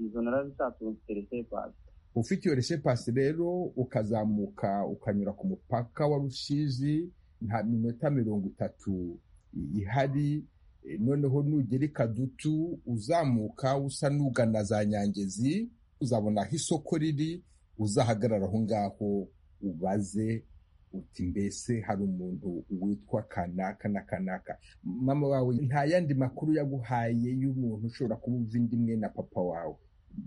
izo narazishatse ubu mfite resepasi ufite iyo resepasi rero ukazamuka ukanyura ku mupaka wa rusizi nta minota mirongo itatu i- ihari E, noneho nugera i kadutu uzamuka usa n'ugana za nyangezi uzabona aho isoko riri uzahagarara aho ngaho ubaze uti mbese hari umuntu witwa kanaka na kanaka mama wawe nta yandi makuru yaguhaye y'umuntu ushobora kuba uva indi imwe na papa wawe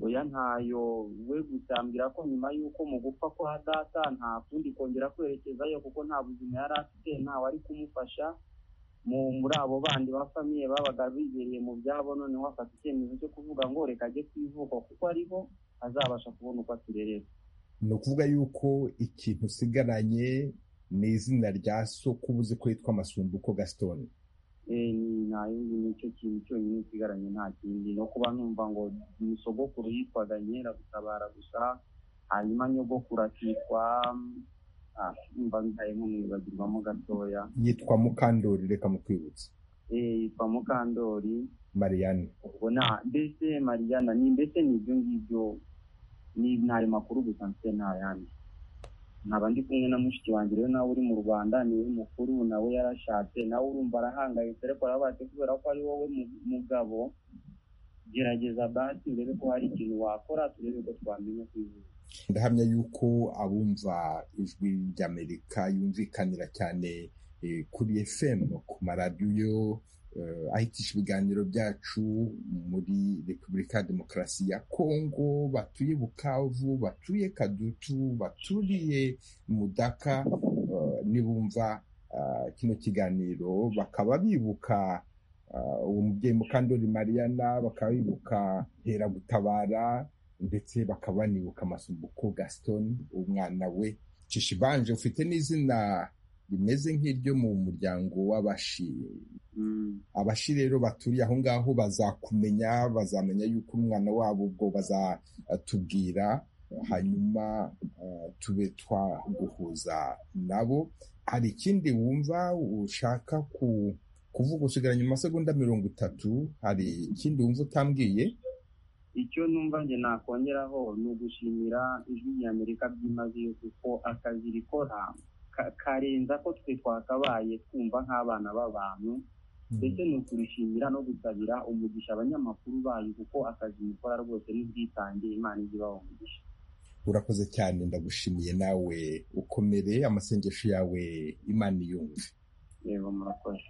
oya ntayo we gusa yambwira ko nyuma y'uko mu gupfa kwa data nta kundi kongera kwerekezayo kuko nta buzima yari afite ntawe ari kumufasha mu muri abo bandi ba famiye babaga bibereye mu byabo noneho afata icyemezo cyo kuvuga ngo reka ajye ku ivuko kuko ariho azabasha kubona uko aturerera ni ukuvuga yuko ikintu usigaranye ni izina rya sokubuze ko yitwa amasumbuko gaston Eh, ni nta yindi nicyo kintu cyonyine nsigaranye nta kindi no kuba numva ngo umusogokuru yitwaga nyeragutabara gusa hanyuma nyogokuru akitwa mm, ah, numva ndaye nkumwibagirwamo gatoya yitwa mukandori reka mukwibutse Eh, yitwa mukandori mariane ubwo na mbese mariyana ni mbese ni ibyo ngibyo ni ni ayo makuru gusa mfite nta yandi nkaba ndi kumwe na mushiki wanjye rero nawe uri mu rwanda niwe mukuru nawe yarashatse nawe urumva arahangayitse ariko arabatse kubera ko ari wowe mu- mugabo gerageza basi urebe ko hari ikintu wakora turebe ko twamenya kwivuza ndahamya yuko abumva ijwi ry'amerika yumvikanira cyane eh, kuri fm ku maradiyo eh, ahitisha ibiganiro byacu muri repubulika ya demokarasi ya kongo batuye bukavu batuye kadutu baturiye mudaka eh, nibumva ah, kino kiganiro bakaba bibuka ah, uwo mubyeyi mukandori mariana bakaba bibuka heragutabara ndetse bakaba banibuka amasumbuko gaston umwana we cishibanje ufite n'izina rimeze nk'iryo mu muryango w'abashi Mm. abashi rero baturiye aho ngaho bazakumenya bazamenya yuko umwana wabo ubwo bazatubwira hanyuma eh, tube twaguhuza nabo hari ikindi wumva ushaka ku kuvuga usigaranye mu masegonda mirongo itatu hari ikindi wumva utambwiye icyo numva njye nakongeraho ni ugushimira ijwi ry'amerika byimazeyo kuko akazi rikora ka- karenza ko twe twakabaye twumva nk'abana b'abantu ndetse ni ukurishimira no gusabira umugisha abanyamakuru bayo kuko akazi mukora rwose n'ubwitange imana ijya ibaha umugisha urakoze cyane ndagushimiye nawe ukomere amasengesho yawe imana iyumve yego murakoze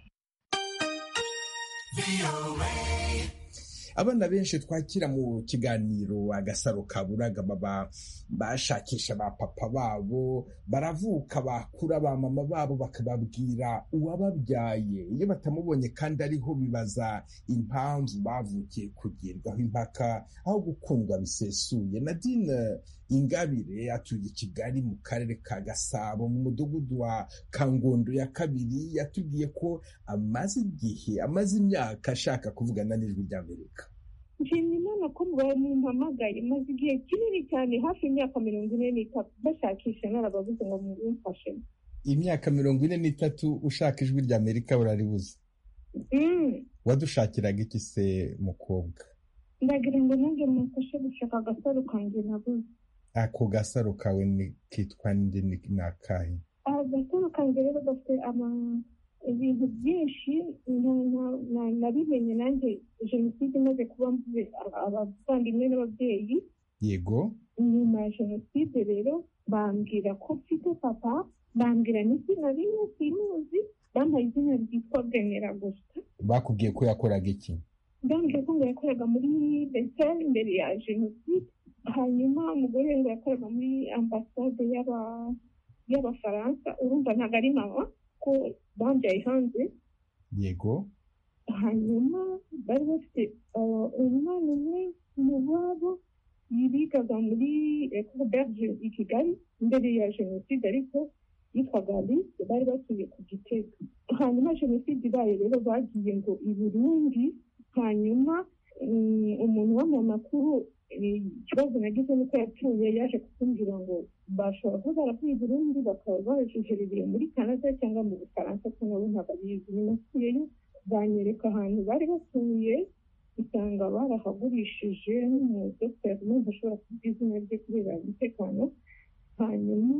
abana benshi twakira mu kiganiro agasaro ka buraga baba bashakisha ba papa babo baravuka bakura ba mama babo bakababwira uwababyaye iyo batamubonye kandi ariho bibaza impamvu bavukiye kugirirwaho impaka aho gukundwa bisesuye nadine ingabire atuye i kigali mu karere ka gasabo mu mudugudu wa kangondo ya kabiri yatubwiye ko amaze igihe amaze imyaka ashaka kuvugana n'ijwi ry'amerika nshimye imana ko mumpamagaye maze igihe kinini cyane hafi imyaka mirongo ine n'itatu bashakisha narababuze ngo mumfashe imyaka mirongo ine n'itatu ushaka ijwi ry'amerika uraribuze Mm, wadushakiraga iki se mukobwa ndagira ngo nanjye mumfashe gushaka agasaro kanjye nabuze ako gasaro kawe ni kitwa ndi ni- ni akahe agasaro kanjye rero gafite ama- ibintu byinshi na- na- na- nabimenye nanjye jenoside imaze kuba mvuze aba- abavandimwe n'ababyeyi yego nyuma ya jenoside rero bambwira ko mfite papa bambwira n'izina rimwe simuzi bampaye izina ryitwa bwenera gusa bakubwiye ko yakoraga iki ndambwira ko ngo yakoraga muri besiteri imbere ya jenoside hanyuma umugore we ngo yakoraga muri ambasade y'aba- y'abafaransa urumva ntabwo ari mama ko bambyaye hanze yego hanyuma bari bafite uh, umwana umwe mu babo yibigaga muri ecole berge i kigali mbere ya jenoside ariko yitwaga alice bari batuye ku gitega hanyuma jenoside ibaye rero bagiye ngo i burundi hanyuma mm, umuntu wa mu makuru eh, ikibazo nagize ni uko yapfuye yaje kutumbwira ngo bashobora kuba baravuye i burundi bakaba bajujerereye muri canada cyangwa mu bufaransa ko nabo ntabwo abizi nyuma asubiyeyo banyereka ahantu bari batuye usanga barahagurishije n'umudogiteri n'umuntu ushobora kuvuga izina rye kubera umutekano hanyuma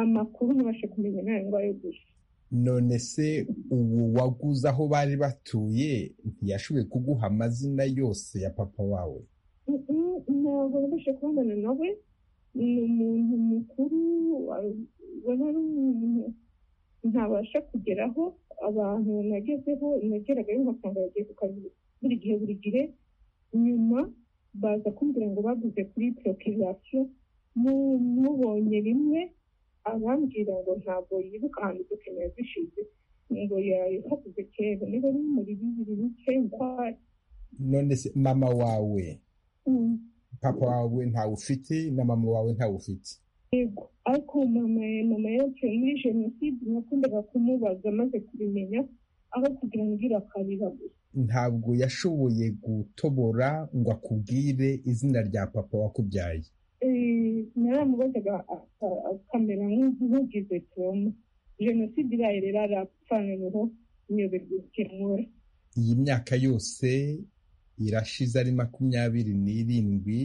amakuru nabashe kumenya nayo ngo ayo gusa none se ubu waguze aho bari batuye ntiyashoboye kuguha amazina yose ya papa wawe ntabwo nabashe kubonana nawe ni umuntu mukuru wa- ubona ari umuntu ntabasha kugeraho abantu nagezeho nageragayo nkasanga yagiye ku kazi buri gihe buri gihe nyuma baza kumbwira ngo baguze kuri prokirasiyo mubonye rimwe arambwira ngo ntabwo yibuka ahantu dukeneye zishize ngo yahatuze kera niba ari muri bibiri n'icyenda none se mama wawe mm, papa wawe ntawe ufite na mama wawe ntawe ufite yego ariko mama mama yapfuye muri jenoside nakundaga kumubaza maze kubimenya aho kugira ngo irakarira gusa ntabwo yashoboye gutobora ngo akubwire izina rya papa wakubyaye Eh, naramubazaga aka- akamera nk'u- nk'ugize toma jenoside iraye rero arapfa noneho nyoberwa ikemura iyi myaka yose irashize ari makumyabiri n'irindwi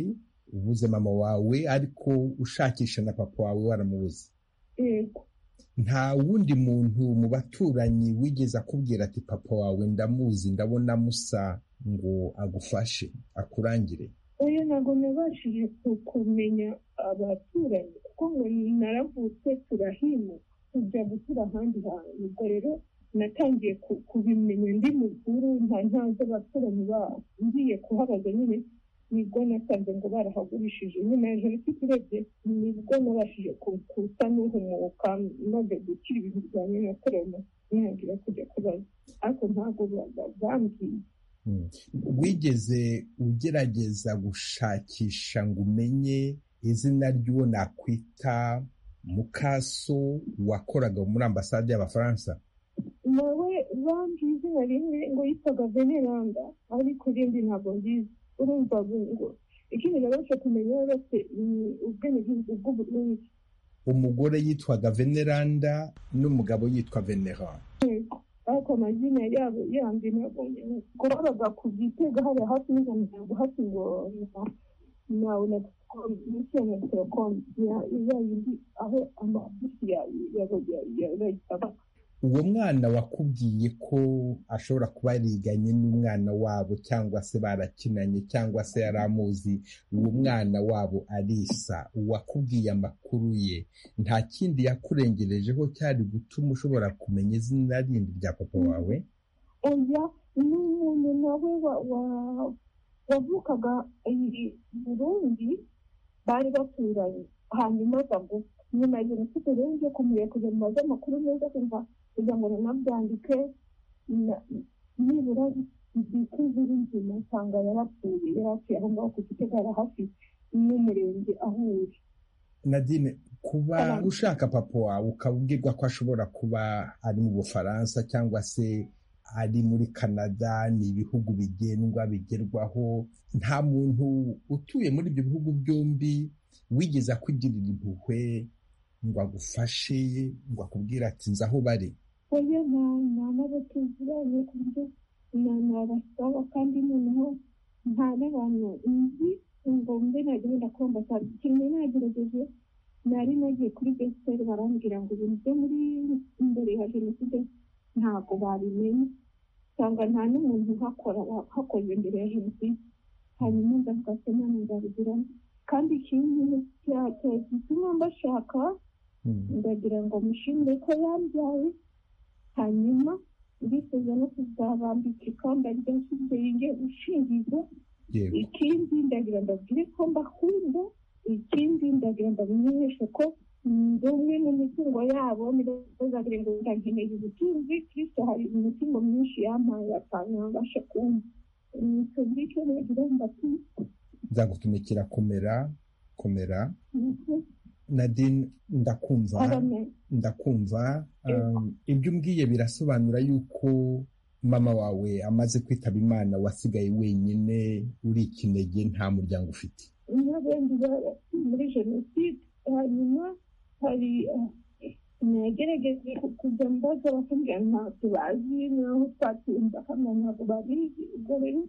ubuze mama wawe ariko ushakisha na papa wawe waramubuze nta wundi muntu mu baturanyi wigeze akubwira ati papa wawe ndamuzi ndabona musa ngo agufashe akurangire oya ntabwo nabashije ku- kumenya abaturanyi kuko ngo naravutse turahimuka tujya gutura ahandi hantu ubwo rero natangiye ku- kubimenya ndi mukuru nta ntazi abaturanyi babo ngiye kuhabaza nyine nibwo nasanze ngo barahagurishije nyine ya jenoside urebye nibwo nabashije ku- kusa n'uhumuka maze gukira ibintu byanjye nakorana nihagira kujya kubaza ariko ntabwo ba- ba- bambwiye wigeze ugerageza gushakisha ngo umenye izina ry'uwo nakwita mukaso wakoraga muri ambasade y'abafaransa nawe bambwi izina rimwe ngo yitwaga veneranda ariko irindi ntabwo nziza urumva ngo ikindi nabasha kumenya bose ni ubwenegihugu bw'uburundi umugore yitwaga veneranda n'umugabo yitwa veneranda ariko amazina yabo yandi ntabwo nzi. ngo babaga ku gitega hariya hafi y'ijana ntabwo hafi ngo na- nawe na mishya na telecom ya ya yindi aho amabusi ya ya ya ya ya uwo mwana wakubwiye ko ashobora kuba yariganye n'umwana wabo cyangwa se barakinanye cyangwa se yari amuzi uwo mwana wabo arisa uwakubwiye amakuru ye nta kindi yakurengerejeho cyari gutuma ushobora kumenya izina rindi rya papa wawe oya n'umuntu nawe wa- wa- wavukaga i burundi bari baturanye hanyuma aza gupfa nyuma ya jenoside rero ngiye kumureba kugira ngo maze amakuru meza kumva kugira ngo nanabyandike na- nibura ndike ziri nzima nsanga yarapfuye yarapfuye aho ngaho ku gitegara hafi n'umurenge aho uri nadine kuba ushaka papa wawe ukabwirwa ko ashobora kuba ari mu bufaransa cyangwa se ari muri canada ni ibihugu bigendwa bigerwaho nta muntu utuye muri ibyo bihugu byombi wigeze akwigirira impuhwe ngo agufashe ngo akubwire ati nzi aho bari oya nta nta n'abatuziranye ku buryo na nabasaba kandi noneho nta n'abantu nzi ngo mbe nagira ndakubamba cyane kimwe nagerageje nari nagiye kuri besiteri barambwira ngo ibintu byo muri imbere ya jenoside ntabwo babimenye usanga nta n'umuntu uhakora wahakoze mbere ya jenoside hanyuma ndavuga se nta nzabigiramo kandi ikindi cya- cya- gituma mbashaka ndagira ngo mushimire ko yambyaye hanyuma ndifuza no kuzabambika ikamba ryashize ringe gushingiza yego ikindi ndagira ndabwire ko mbakunda ikindi ndagira ndamenyeshe ko ndi umwe mu mitungo yabo ntibazagira ngo ndankeneye ubutunzi kristo hari imitungo myinshi yampaye atanu ntabasha kumva icyo ngicyo nagira mbatuye nzagutumikira komera komera nadine ndakumva Amen. ndakumva um, ibyo umbwiye birasobanura yuko mama wawe amaze kwitaba imana wasigaye wenyine uri ikinege nta muryango ufite n'abandi barapfuye muri jenoside hanyuma hari eh, nagerageje kujya mbaza bakambwira ntabwo bazi naho twatumva hano ntabwo babizi ubwo rero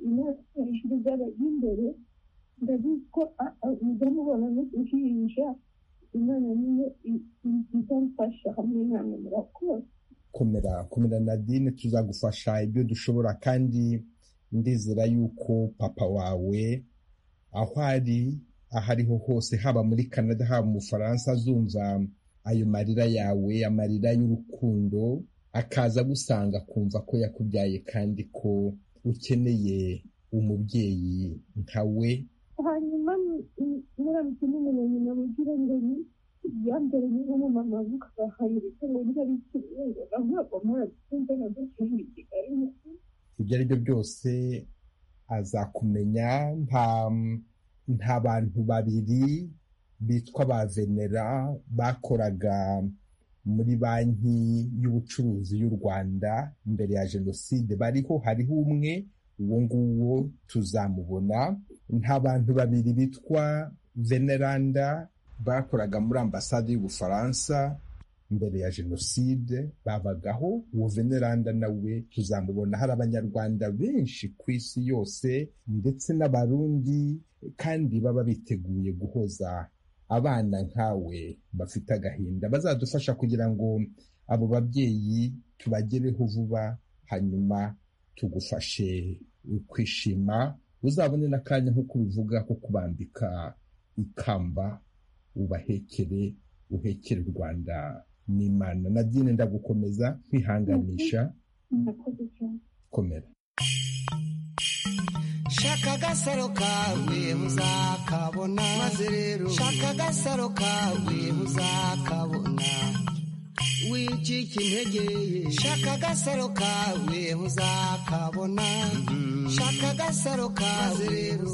imyaka hejuru z'abajya imbere ndabizi ko mujya mubona n'uduhinja imana niyo i- i- izamfasha hamwe namwe murakoze komera komera nadine tuzagufasha ibyo dushobora kandi ndizera yuko papa wawe aho ari aho ariho hose haba muri canada haba mu bufaransa azumva ayo marira yawe amarira y'urukundo akaza agusanga akumva ko yakubyaye kandi ko ukeneye umubyeyi nka we hanyuma muramutse n'umumenyi namugira ngo ni yambere niba umumama avuga ahayirika ngo niba ari ikibazo ntabwo murabikunze na byose ni kigali ibyo ari byo byose azakumenya nta nta bantu babiri bitwa ba venera bakoraga muri banki y'ubucuruzi y'u rwanda mbere ya jenoside bariho hariho umwe uwo nguwo tuzamubona nta bantu babiri bitwa veneranda bakoraga muri ambasade y'ubufaransa mbere ya jenoside babagaho uwo veneranda nawe tuzamubona hari abanyarwanda benshi ku isi yose ndetse n'abarundi kandi baba biteguye guhoza abana nkawe bafite agahinda bazadufasha kugira ngo abo babyeyi tubagereho vuba hanyuma tugufashe kwishima uzabone n'akanya nk'uko ubivuga ko kubambika ikamba ubahekere uhekere u rwanda n'imana nabyine ndagukomeza kwihanganisha komera shaka agasaro kawe muzakabona maze rero shaka agasaro kawe muzakabona wicika intege shaka agasaro kawe muzakabona shaka agasaro kawe rero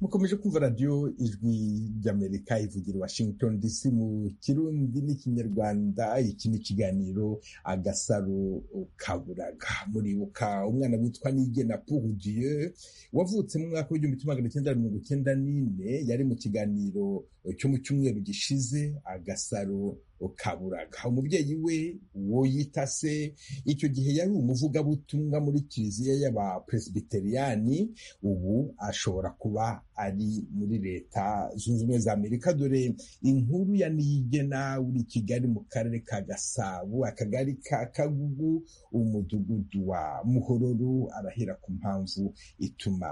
mukomeje kumva radiyo ijwi ry'amerika ivugira washington dc mu kirundi n'ikinyarwanda iki ni ikiganiro agasaro kaburaga muribuka umwana witwa nigena purudiye wavutse mu mwaka w'igihumbi kimwe magana cyenda mirongo icyenda n'ine yari mu kiganiro cyo mu cyumweru gishize agasaro kaburaga umubyeyi we woyitase icyo gihe yari umuvugabutumwa muri kiliziya y'abapresbiteriyani ubu ashobora kuba ari muri leta zunze ubumwe za amerika dore inkuru ya niyigena uri kigali mu karere ka gasabo akagari ka kagugu umudugudu wa muhororo arahera ku mpamvu ituma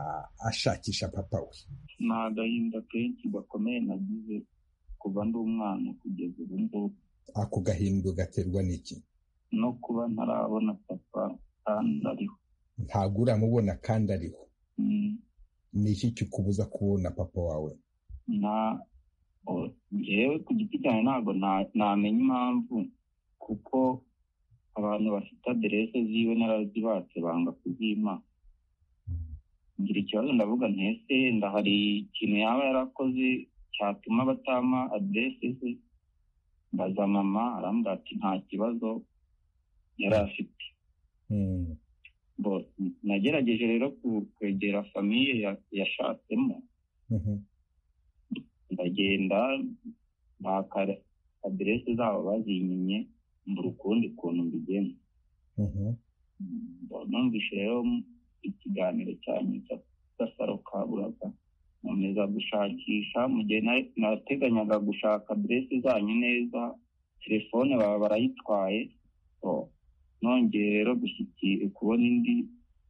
ashakisha papa we ni agahinda kenshi gakomeye nagize kuva ndi umwana kugeza ubu ngubu ako gahindu gaterwa n'iki no kuba ntarabona papa kandi ariho ntabwo uramubona kandi ariho Mm, ni iki kikubuza kubona papa wawe nta o- jewe ku giti cyanjye ntabwo na- namenya impamvu kuko abantu bafite aderese ziwe narazibatse banga kuzima ngira ikibazo ndavuga ntese ndahari ikintu yaba yarakoze cyatuma batama aderese ze mbaza mama arambwira ati nta kibazo yari afite Mm. bo nagerageje rero ku- kwegera famiye ya- yashatsemo Mhm. ndagenda mpaka aderese zabo bazinyinnye mbura ukundi kuntu mbigenza Mhm. Bo numvise rero ikiganiro cyanyu cy'agasaro ka buraga nkomeza gushakisha mu gihe na- nateganyaga gushaka aderese zanyu neza telefone baba barayitwaye Bo nongeye rero gushyikira kubona indi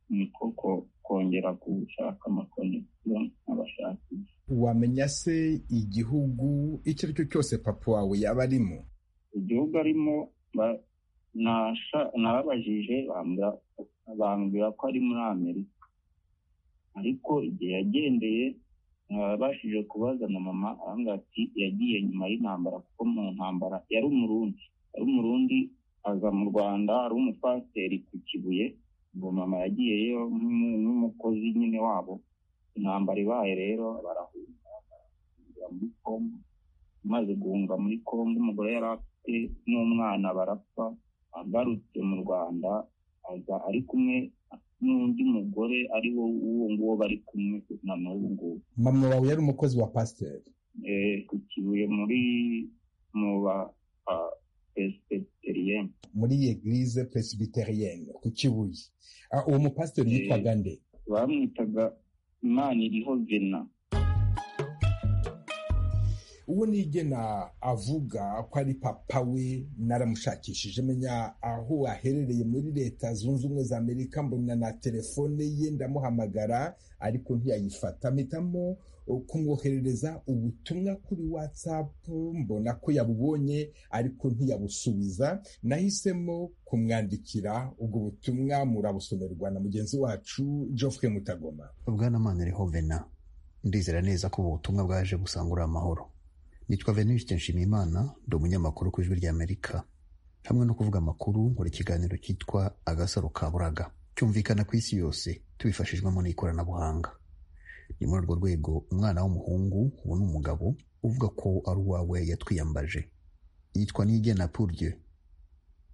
niko ko- kongera gushaka amakonegisiyo nk'abashakisha wamenya se igihugu icyo ari cyo cyose papa wawe yaba arimo igihugu arimo ba- nasha- narabajije bambwira- bambwira ko ari muri amerika ariko igihe yagendeye nabashije kubaza na mama arambwira ati yagiye nyuma y'intambara kuko mu ntambara yari umurundi yari umurundi aza mu rwanda ari umupasiteri ku kibuye ngo mama yagiyeyo nk'umu- nk'umukozi nyine wabo intambara ibaye rero barahunga barahungira muri congo maze guhunga muri congo umugore yari afite n'umwana barapfa agarutse mu rwanda aza ari kumwe n'undi mugore ari wo uwo nguwo bari kumwe na n'ubu ngubu mama wawe yari umukozi wa pasiteri Eh, ku kibuye muri mu ba pesiteriyeni muri eglise presbyterienne ku kibuye Ah, uwo mupasiteri Eh. yitwaga nde bamwitaga imana iriho vena uwo nigena avuga ko ari papa we naramushakishije menya aho aherereye muri leta zunze ubumwe za amerika mbona na telefone ye ndamuhamagara ariko ntiyayifata mpitamo uh, kumwoherereza ubutumwa kuri whatsapp mbona ko yabubonye ariko ntiyabusubiza nahisemo kumwandikira ubwo butumwa murabusomerwa na mugenzi wacu geoffrey mutagoma bwana mana riho vena ndizera neza ko ubu butumwa bwaje gusangura amahoro nitwa venuste nshimiyimana ndi umunyamakuru ku ijwi ry'amerika hamwe no kuvuga amakuru nkora ikiganiro cyitwa agasaro ka buraga cyumvikana ku isi yose tubifashijwemo n'ikoranabuhanga ni muri urwo rwego umwana w'umuhungu ubu ni umugabo uvuga ko ari uwawe yatwiyambaje yitwa nigena purye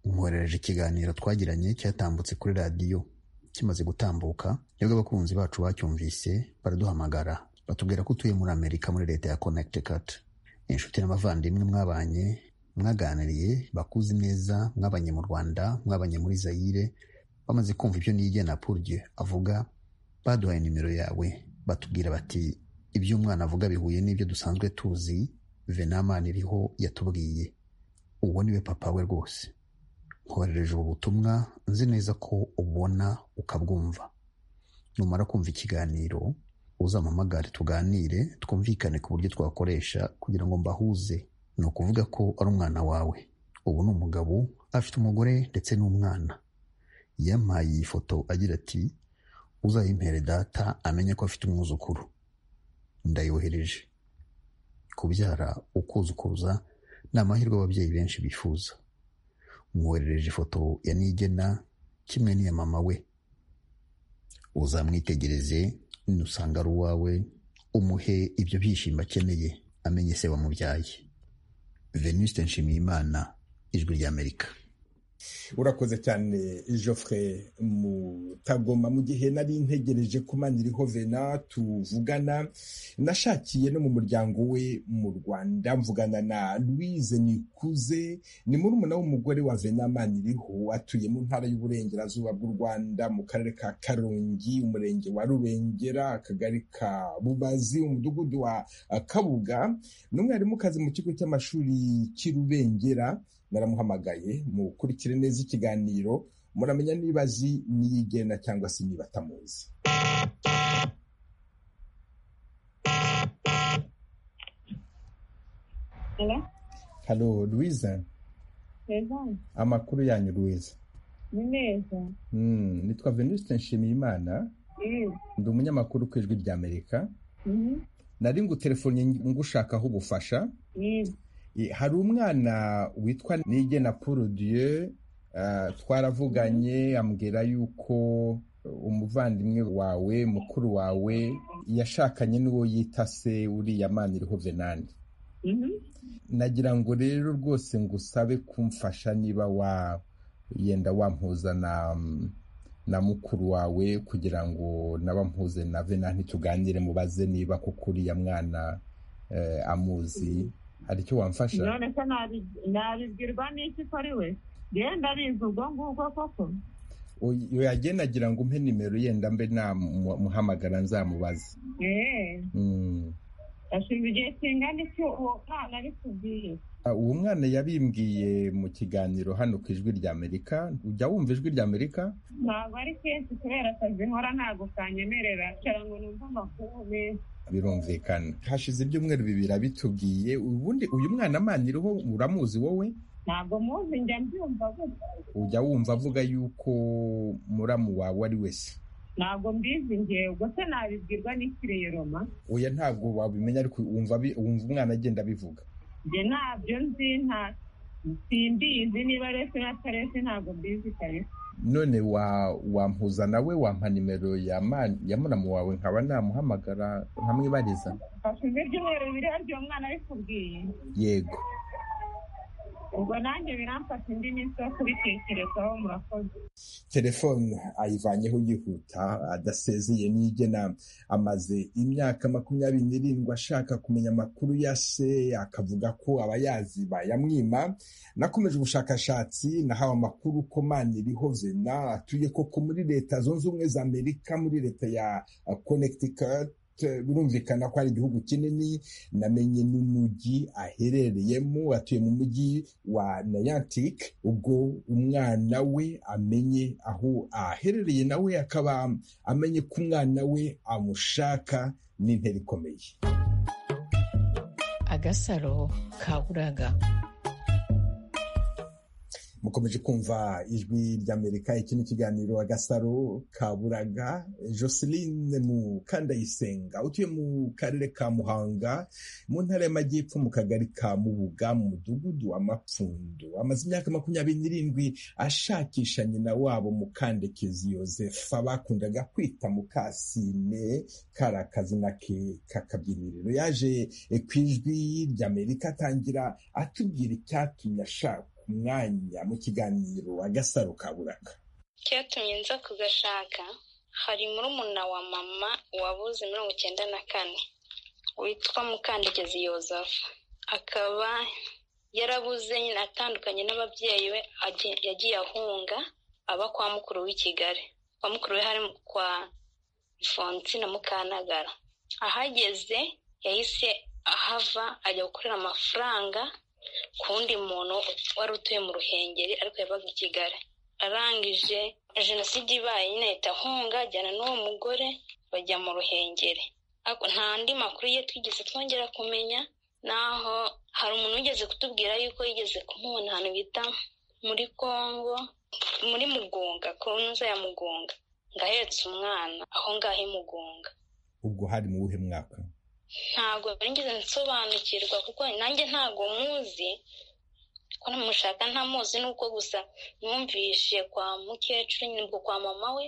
umwoherereje ikiganiro twagiranye cyatambutse kuri radiyo kimaze gutambuka nibwo abakunzi bacu bacyumvise baraduhamagara batubwira ko utuye muri amerika muri leta ya connecticut inshuti n'abavandimwe mwabanye mwaganiriye bakuzi neza mwabanye mu rwanda mwabanye muri zayire bamaze kumva ibyo nigena purye avuga baduhaye nimero yawe batubwira bati ibyo umwana avuga bihuye n'ibyo dusanzwe tuzi venamani iriho yatubwiye uwo niwe papa we rwose nkoherereje ubu butumwa nzi neza ko ubona ukabwumva numara kumva ikiganiro uzampamagare tuganire twumvikane ku buryo twakoresha kugira ngo mbahuze ni ukuvuga ko ari umwana wawe ubu ni umugabo afite umugore ndetse n'umwana yampaye iyi foto agira ati uzayimpere data amenye ko afite umwuzukuru ndayohereje kubyara ukuzukuruza ni amahirwe ababyeyi benshi bifuza mwoherereje ifoto ya nigena kimwe n'iya mama we uzamwitegereze nusanga ari uwawe umuhe ibyo byishimo akeneye amenye se wamubyaye venuste nshimiyimana ijwi ry'amerika urakoze cyane Geoffrey mutagoma mu gihe nari ntegereje ko maniriho vena tuvugana nashakiye no mu muryango we mu rwanda mvugana na louise nikuze ni murumuna w'umugore wa vena maniriho atuye mu ntara y'uburengerazuba bw'u rwanda mu karere ka karongi umurenge wa rubengera akagari ka bubazi umudugudu wa kabuga n'umwarimukazi mu kigo cy'amashuri cy'i rubengera naramuhamagaye mukurikire neza ikiganiro muramenya niba azi niyigena cyangwa se niba atamuzi halo louise amakuru yanyu louise ni meza Mm, nitwa venuste nshimiyimana ndi umunyamakuru ku ijwi rya amerika nari ngutelefonnye ngushakaho ubufasha Eh, hari umwana witwa nigena paul dieu ah, twaravuganye ambwira yuko umuvandimwe wawe mukuru wawe yashakanye n'uwo yita se uriya mana iriho venani nagira ngo rero rwose ngusabe kumfasha niba wa yenda wampuza na na mukuru wawe kugira ngo naba mpuze na venani tuganire mubaze niba kuko uriya mwana eh, amuzi hari icyo wamfasha none se nabi- nabibwirwa n'iki ko ari we yewe ndabizi ubwo ngubwo koko uyu yagiye nagira ngo umpe nimero yenda mbe namuhamagara nzamubaze eee Mm. ashinzwe igihe kingana icyo uwo mwana ari kubwiye Ah, uwo mwana yabimbwiye mu kiganiro hano ku ijwi rya amerika ujya wumva ijwi rya amerika ntabwo ari kenshi kubera akazi nkora ntabwo kanyemerera nshara ngo numve amakuru menshi birumvikana hashize ibyumweru bibiri abitubwiye ubundi uyu mwana amaniriho uramuzi wowe ntabwo muzi njya mbyumva gutya ujya wumva avuga yuko muramu wawe ari wese ntabwo mbizi njyewe ubwo se nabibwirwa n'ikiriye roma oya ntabwo wabimenya ariko wumva abi- wumva umwana agenda abivuga njye ntabyo nzi nta simbizi niba rese na tarese ntabwo mbizi kabisa none wa wampuza nawe wampa nimero ya ma- ya muramu wawe nkaba namuhamagara nkamwibariza hashize ibyumweru bibiri hari uwo mwana ari kubwiye yego ubwo nanjye biramfata indi minsi yo kubitekerezaho murakoze telefone ayivanyeho yihuta adasezeye nigena amaze imyaka makumyabiri n'irindwi ashaka kumenya amakuru ya se akavuga ko abayazi bayamwima nakomeje ubushakashatsi nahawe amakuru ko maniriho vena atuye koko muri leta zunze ubumwe za amerika muri leta ya uh, connecticut birumvikana ko ari igihugu kinini namenye n'umujyi aherereyemo atuye mu mujyi wa nayantic ubwo umwana we amenye aho aherereye nawe akaba amenye ko umwana we amushaka n'intera ikomeye agasaro kaburaga mukomeje kumva ijwi ry'amerika iki ni ikiganiro agasaro ka buraga joseline mukandayisenga utuye mu karere ka muhanga mu ntara y'amajyepfo mu kagari ka mubuga mu mudugudu wa mapfundo amaze imyaka makumyabiri n'irindwi ashakisha nyina wabo mukandekezi yosefa bakundaga kwita mukasine kari akazina ke k'akabyiniriro yaje ku ijwi ry'amerika atangira atubwira icyatumye ashaka umwanya mu kiganiro agasaro ka buraka icyatumye nza kugashaka hari murumuna wa mama wabuze mirongo icyenda na kane witwa mukandegezi yozefu akaba yarabuze nyine atandukanye n'ababyeyi be agiye- yagiye ahunga aba kwa mukuru w'i kigali kwa mukuru we hari mu- kwa ifonsi na mukanagara ahageze yahise ahava ajya gukorera amafaranga ku wundi muntu wari utuye mu ruhengeri ariko yabaga i kigali arangije jenoside ibaye nyine ahita ahunga ajyana n'uwo mugore bajya mu ruhengeri nta andi makuru ye twigeze twongera kumenya naho hari umuntu wigeze kutubwira yuko yigeze kumubona ahantu bita muri congo muri mugunga kunza ya mugunga ngo ahetse umwana aho ngaho imugunga ubwo hari mu wuhe mwaka ntabwo nigeze nsobanukirwa kuko nanjye ntabwo muzi ko namushaka ntamuzi nuko gusa mwumvishe kwa mukecuru nibwo kwa mama we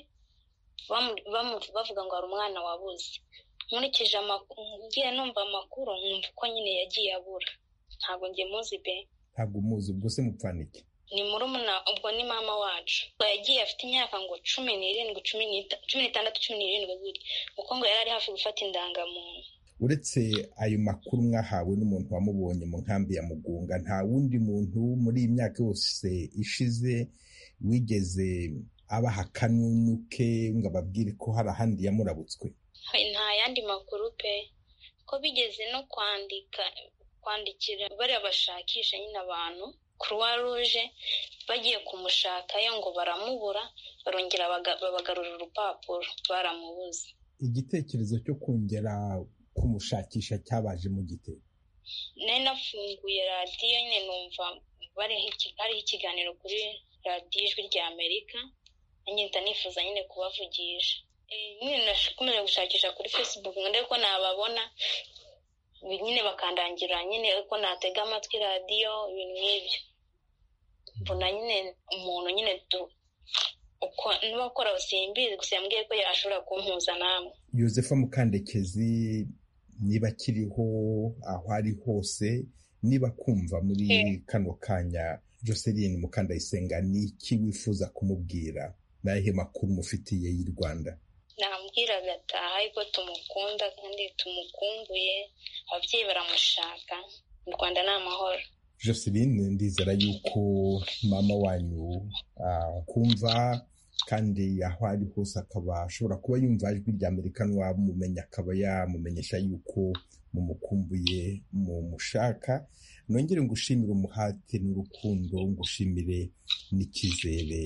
bavuga ngo hari umwana wabuze nkurikije amakuru ngiye numva amakuru nkumva ko nyine yagiye abura ntabwo njye muzi be ntabwo umuzi ubwo se mupfanike ni murumuna ubwo ni mama wacu yagiye afite imyaka ngo cumi n'irindwi cumi n'itandatu cumi n'irindwi gutya kuko ngo yari ari hafi gufata indangamuntu uretse ayo makuru mwahawe n'umuntu wamubonye mu nkambi ya mugunga nta wundi muntu muri iyi myaka yose ishize wigeze abaha akanunu ke ngo ababwire ko hari ahandi yamurabutswe nta yandi makuru pe ko bigeze no kwandika kwandikira bariya bashakisha nyine abantu croix rouge bagiye kumushakayo ngo baramubura barongera babagarura urupapuro baramubuze igitekerezo cyo kongera kumushakisha cyabaje mu gitero nari nafunguye radiyo nyine numva hariho ikiganiro kuri radiyo ijwi rya amerika ngenda nifuza nyine kubavugisha nyine nakomeje gushakisha kuri facebook ngo ndebe ko nababona nyine bakandangira nyine uko natega amatwi radiyo ibintu nk'ibyo mbona nyine umuntu nyine niba akora simbizi gusa yambwiye ko yashobora kumpuza namwe yosefa mukandekezi niba akiriho aho ari hose niba kumva muri kano kanya joseline mukandayisenga ni iki wifuza kumubwira n'ahe makuru mufitiye y'u rwanda namubwira agataha ariko tumukunda kandi tumukumbuye ababyeyi baramushaka mu rwanda ni amahoro joseline ndizera yuko mama wanyu akumva kandi aho ari hose akaba ashobora kuba yumva ijwi rya amerika n'uwamumenya akaba yamumenyesha yuko mumukumbuye mumushaka nongere ngushimire umuhate n'urukundo ngushimire n'icyizere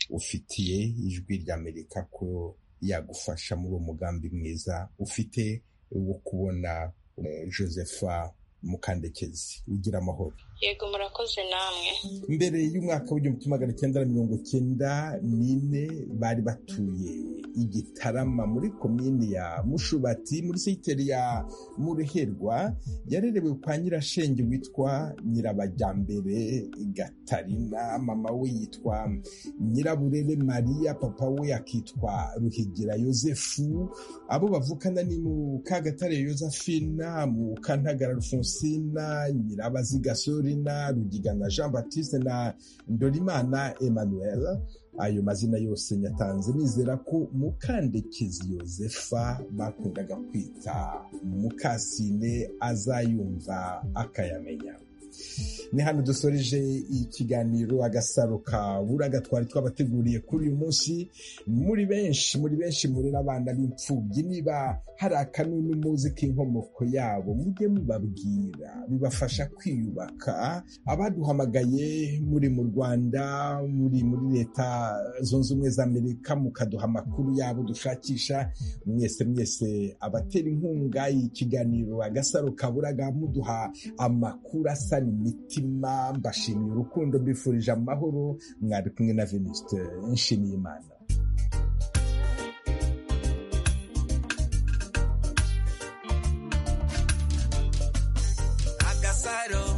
ufitiye ijwi rya amerika ko yagufasha muri uwo mugambi mwiza ufite wo kubona josepha mukandekezi ugira amahoro yego murakoze namwe mbere y'umwaka w'igihumbi kimwe magana cyenda na mirongo cyenda n'ine bari batuye igitarama muri komini ya mushubati muri siteri ya mureherwa yarerewe kwa nyirashenge witwa nyirabajyambere gatarina mama we yitwa nyiraburere mariya papa we akitwa ruhigira yosefu abo bavukana ni mu kagatare yosephina mu kantagara rufonsina nyirabaziga Sorina, Rugigana Jean Baptiste na Ndorimana Emmanuel. Ayo mazina yose nyatanze nizera ko Mukandekezi Yosefa bakundaga kwita Mukasine azayumva akayamenya. ni hano dusoreje ikiganiro agasaro ka buraga twari twabateguriye kuri uyu munsi muri benshi muri benshi muri n'abana b'imfubyi niba hari akanunu muzi k'inkomoko yabo mujye mubabwira bibafasha kwiyubaka abaduhamagaye muri mu rwanda muri muri leta zunze ubumwe za amerika mukaduha amakuru yabo dushakisha mwese mwese abatera inkunga ikiganiro agasaro ka buraga muduha amakuru asa imitima mbashimiye urukundo mbifurije amahoro mwari kumwe na venuste nshimiye imana agasaro